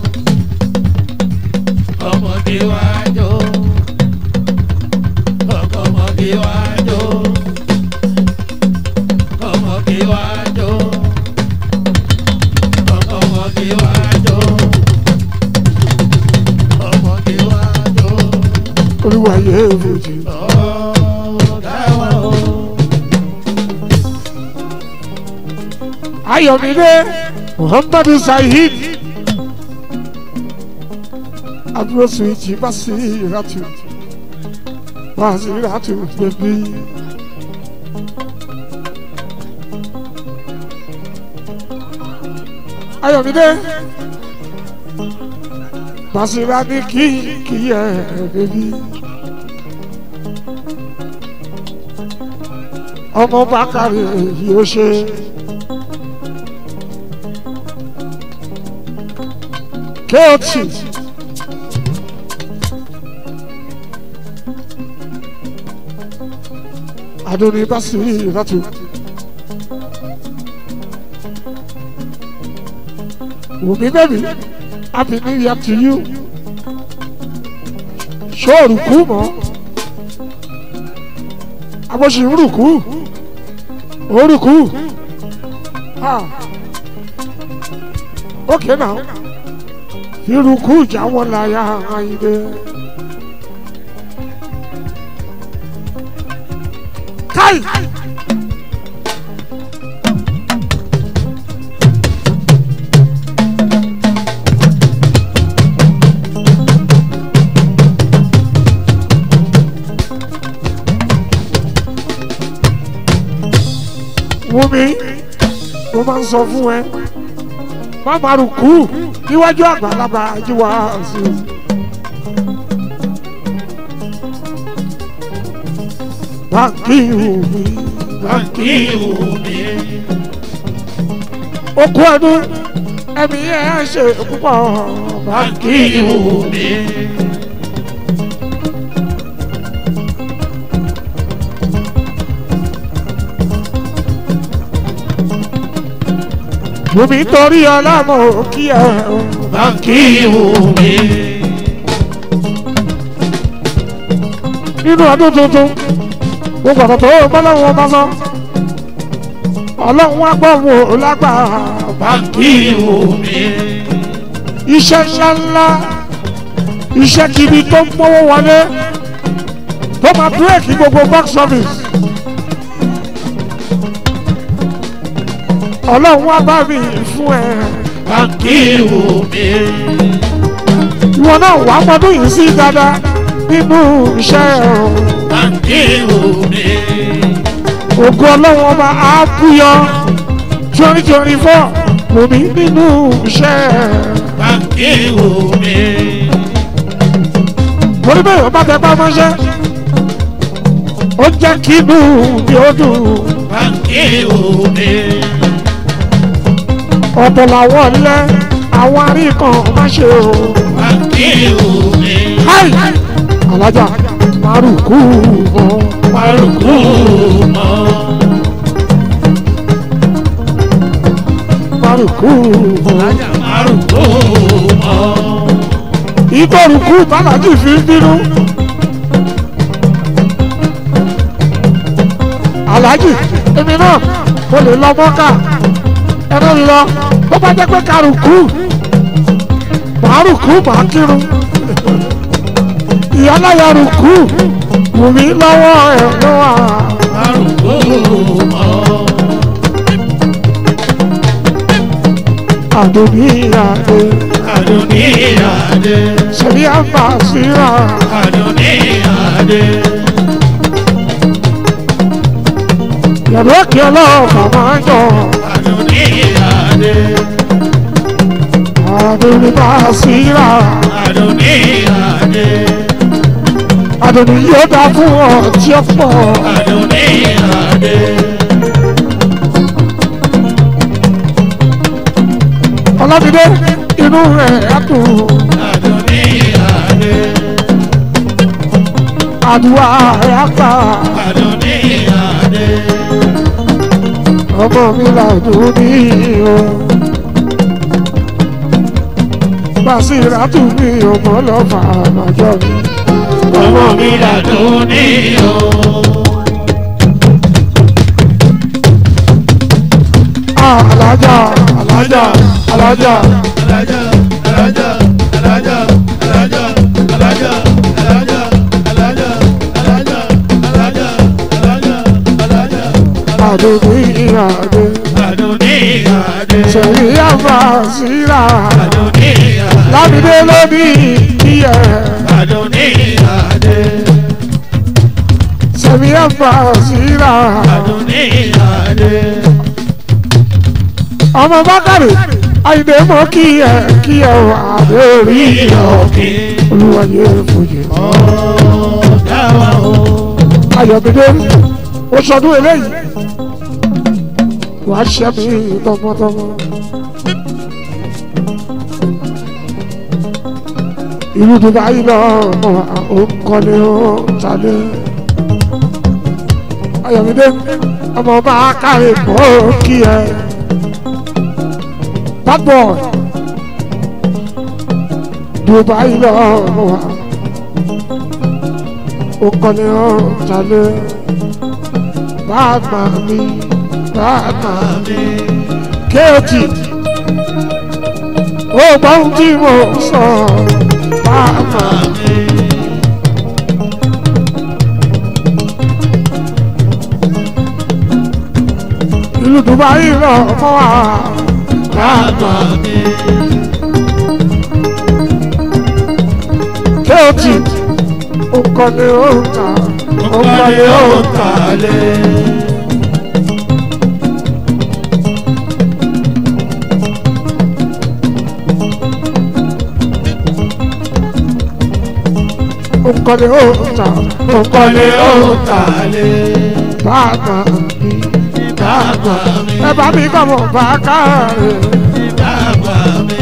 ọmọge wá jó ọkọ ọmọge wá jó ọmọge wá jó ọkọ ọmọge wá jó ọmọge wá jó olúwa yé fojì. ọ̀gá wa o. ayọ̀mídé muhammadu saheed àbúrò suwìtì basiratu basiratu bèbí. ayọ̀mídé basira ní kí kí ẹ bèbí. ọmọ bákàrẹ̀ yóò ṣe. Kéòtì. Adoni Basiri Ratu. Wùmí bẹ́bí, happy new year to you. Ṣé òrùkú mọ́? Abọ́sì ń rùkú. Òrùkú. Ah. Okay now irukú ìjà wọn láyà àyìnbẹ. káì. Wúmi, mo máa ń sọ fún ẹ, má máa rùkú níwájú àgbàlagbà jíwá sí i. báńkì omi báńkì omi okú ọdún ẹ̀mí ẹ̀ ṣe púpọ̀ báńkì báńkì omi. omi. Omi torí ọlámọ kí ẹ o. báńkì omi. nínú ọdún tuntun gbogbo ọ̀tọ̀ tó bọ́lọ́wọ́ bá sọ. ọlọ́run wá gbọ́ wò lágbára báńkì omi. iṣẹ́ ńláńlá iṣẹ́ kiri tó ń mọ́wọ́ wọlé tó máa bírèkì gbogbo box office. ọlọ́run wá bá mi fún ẹ. báńkì omi. ìwọ náà wà á mọdún yìí sí dáadáa nínú iṣẹ́ o. báńkì omi. ògo ọlọ́run ọba á búyọ twenty twenty four lómi nínú iṣẹ́. báńkì omi. torí bẹ́ẹ̀ ọba tẹ bá mọ́ṣẹ́ ó jẹ́ kí inú mi ó dùn. báńkì omi. ọ̀pọ̀ làwọn lẹ́ àwọn aríkan má ṣe o. báńkì omi. káì alájà márùkù mọ́ Márùkù mọ́. márùkù mọ́. Márùkù mọ́. ìtòrùkù bàlájì fi ń bínú. alájì èmi náà mo lè lọ mọ́kà ẹnu lọ bó bá jẹ́ pé kárùkù márùkù máa kírun ìyáláyà rùkù wùmí lọ́wọ́ ẹ̀ lọ́wọ́ Márùkù mọ́. àdùnníyàdé Adoniyade. sẹ́ni àbàṣírà Adoniyade. yẹ̀rù òkè ọlọ́ọ̀fà máa ń jọ Àdùnní Adé. àdùnní bá síra Àdùnní Adé. àdùnní yóò dá fún ọ tí ó pọ̀ Àdùnní Adé. ọlọ́dúndé inú rẹ̀ á dùn Àdùnní Adé. àdúrà rẹ̀ á gbà Àdùnní Adé. ọmọ mi làdùn ní o. Bàṣírà tún mi ọmọ lọ́fà àmàjọ mi. Ọmọ mi làdùnní o. Alájà alájà alájà Alájà, alájà, alájà, alájà, alájà, alájà, alájà, alájà, alájà, alájà, alájà. àdùnní ìhàdé. Àdùnní Adé. Sẹ̀yìn àmà síra. Àdùnní Adé. Lábìdé lóní ìyẹ̀. Àdùnní Adé. Sẹ̀yìn àmà síra. Àdùnní Adé. Ọmọ Bákàrè Àyìndé mọ́ kí ẹ kí ẹ wà lórí Ìyọ̀kí. olúwayé fòye. Ọ̀gá wa o. Ayọ̀mídé ó sọdún eléyìí. Wàá ṣẹ́ mi tọmọtọmọ. Ìlú Dubai lọ mọ òǹkọ́lé ó jalè. Ayọ̀mídé ọmọ máa káre mọ́ kí ẹ. Bad boy Dubai lọ mọ òǹkọ́lé ó jalè. Bàgbà mi bàgbà mi kéèkì ó gbọ́ ohun tí mo sọ bàgbà mi. ìlú Dubai lọ mọ́ wa bàgbà mi. kéèkì ó kọ́ni ó ń ta ó kọ́ni ó ń ta lé. ó kọ́ni ó ń ta ó kọ́ni ó ń ta lé. bàgbà mi Bàbá mi. ẹ bá mi kọ́ mọ̀ bá káre. Bàbá mi.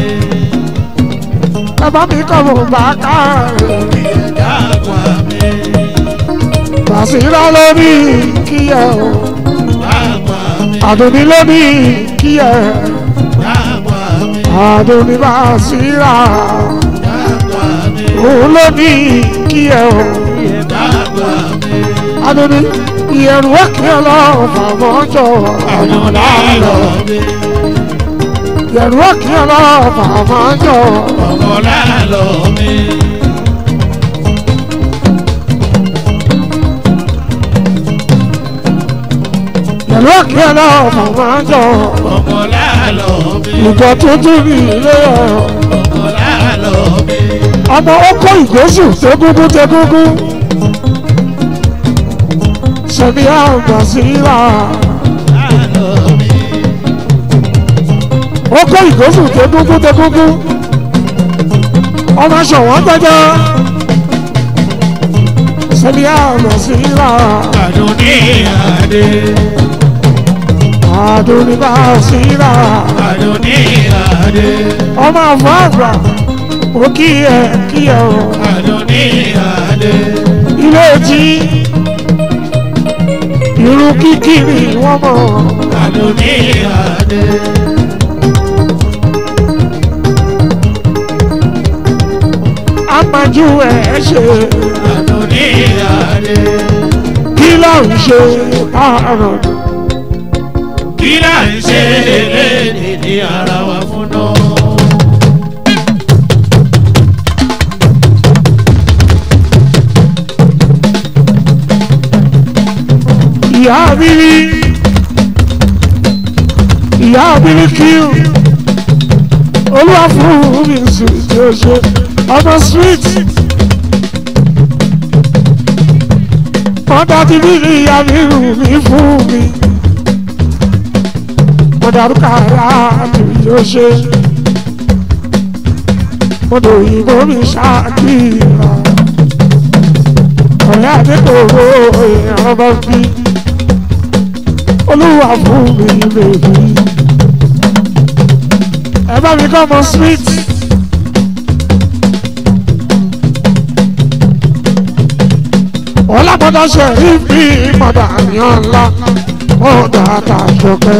ẹ bá mi kọ́ mọ̀ bá káre. Bàbá mi. Bàṣírà lórí kíyẹ o. Bàbá mi. Àdùnní lórí kíyẹ. Bàbá mi. Àdùnní Bàṣírà. Bàbá mi. Òun lórí kíyẹ o. Bàbá mi. Àdùnní ìyẹ̀rù òkè ọlọ́run fàmọ́jọ. Àdùnní lọ mi. Ìyẹ̀rù òkè ọlọ́run fàmọ́jọ. Ọmọlá lọ mi. Ìyẹ̀rù òkè ọlọ́run fàmọ́jọ. Ọmọlá lọ mi. Ìjọ tuntun ní ilé ẹ̀. Ọmọlá lọ mi. ọmọ ọkọ ìgbésù tegúngún tegúngún sẹmi àgbà síra Lọ mi. ọkọ ìgbésù tegúngún tegúngún ọmọ ṣọwọ́n gbẹjọ sẹmi àgbà síra Àdùnní Adé. àdúrà síra Àdùnní Adé. ọmọ àfọ àgbà ó kí ẹ kí ẹ o Àdùnní Adé. ilé tí irú kíkì ni wọ́n mọ̀. Àdùnní Adé. amájú ẹ̀ ṣe Àdùnní Adé. kí ló ń ṣe àrùn Kí là ń ṣe eléyìí ní ara wa fún náà? ìyá abiri ìyá abiri kí o olúwa fún mi sùn tí o ṣe ọmọ street wọ́n dájú bí ìyá mi rù mí fún mi mọ̀dàrúkàrà àti yóò ṣe mọ̀dọ̀ òyìnbó mi ṣáàkìrà ọ̀rẹ́ àdékòwò èèyàn bá bí olúwa fún mi lèyí ẹ bá mi kọ́ ọmọ sweet. ọlábọ́dọ̀ ṣe rí bí mọ̀dà àníyàn ńlá mọ̀dà àtàṣọpẹ́.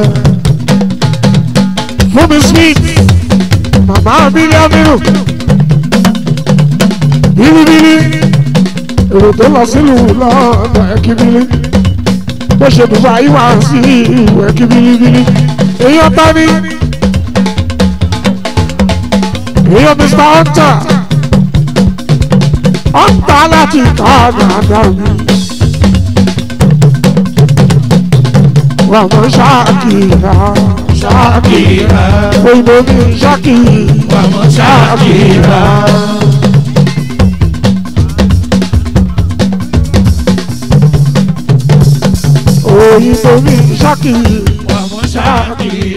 fún mi sweet màmá bílíọ̀nù bílíbílí èrò tó lọ sílùú lọ́dọ̀ ẹ̀kíbílí bó ṣe dùbà yìí wá sí ìwé ẹ̀kíbílíbílí èyí ọ̀tá ni èyí Mr. Hunter ọ̀tá láti ká dáadáa mi. Wàmọ̀ ṣáàkìrà Ṣáàkìrà. òyìnbó mi ṣáàkìrì Wàmọ̀ ṣáàkìrà. òyìnbó mi ṣáàkìrì Wàmọ̀ ṣáàkìrà.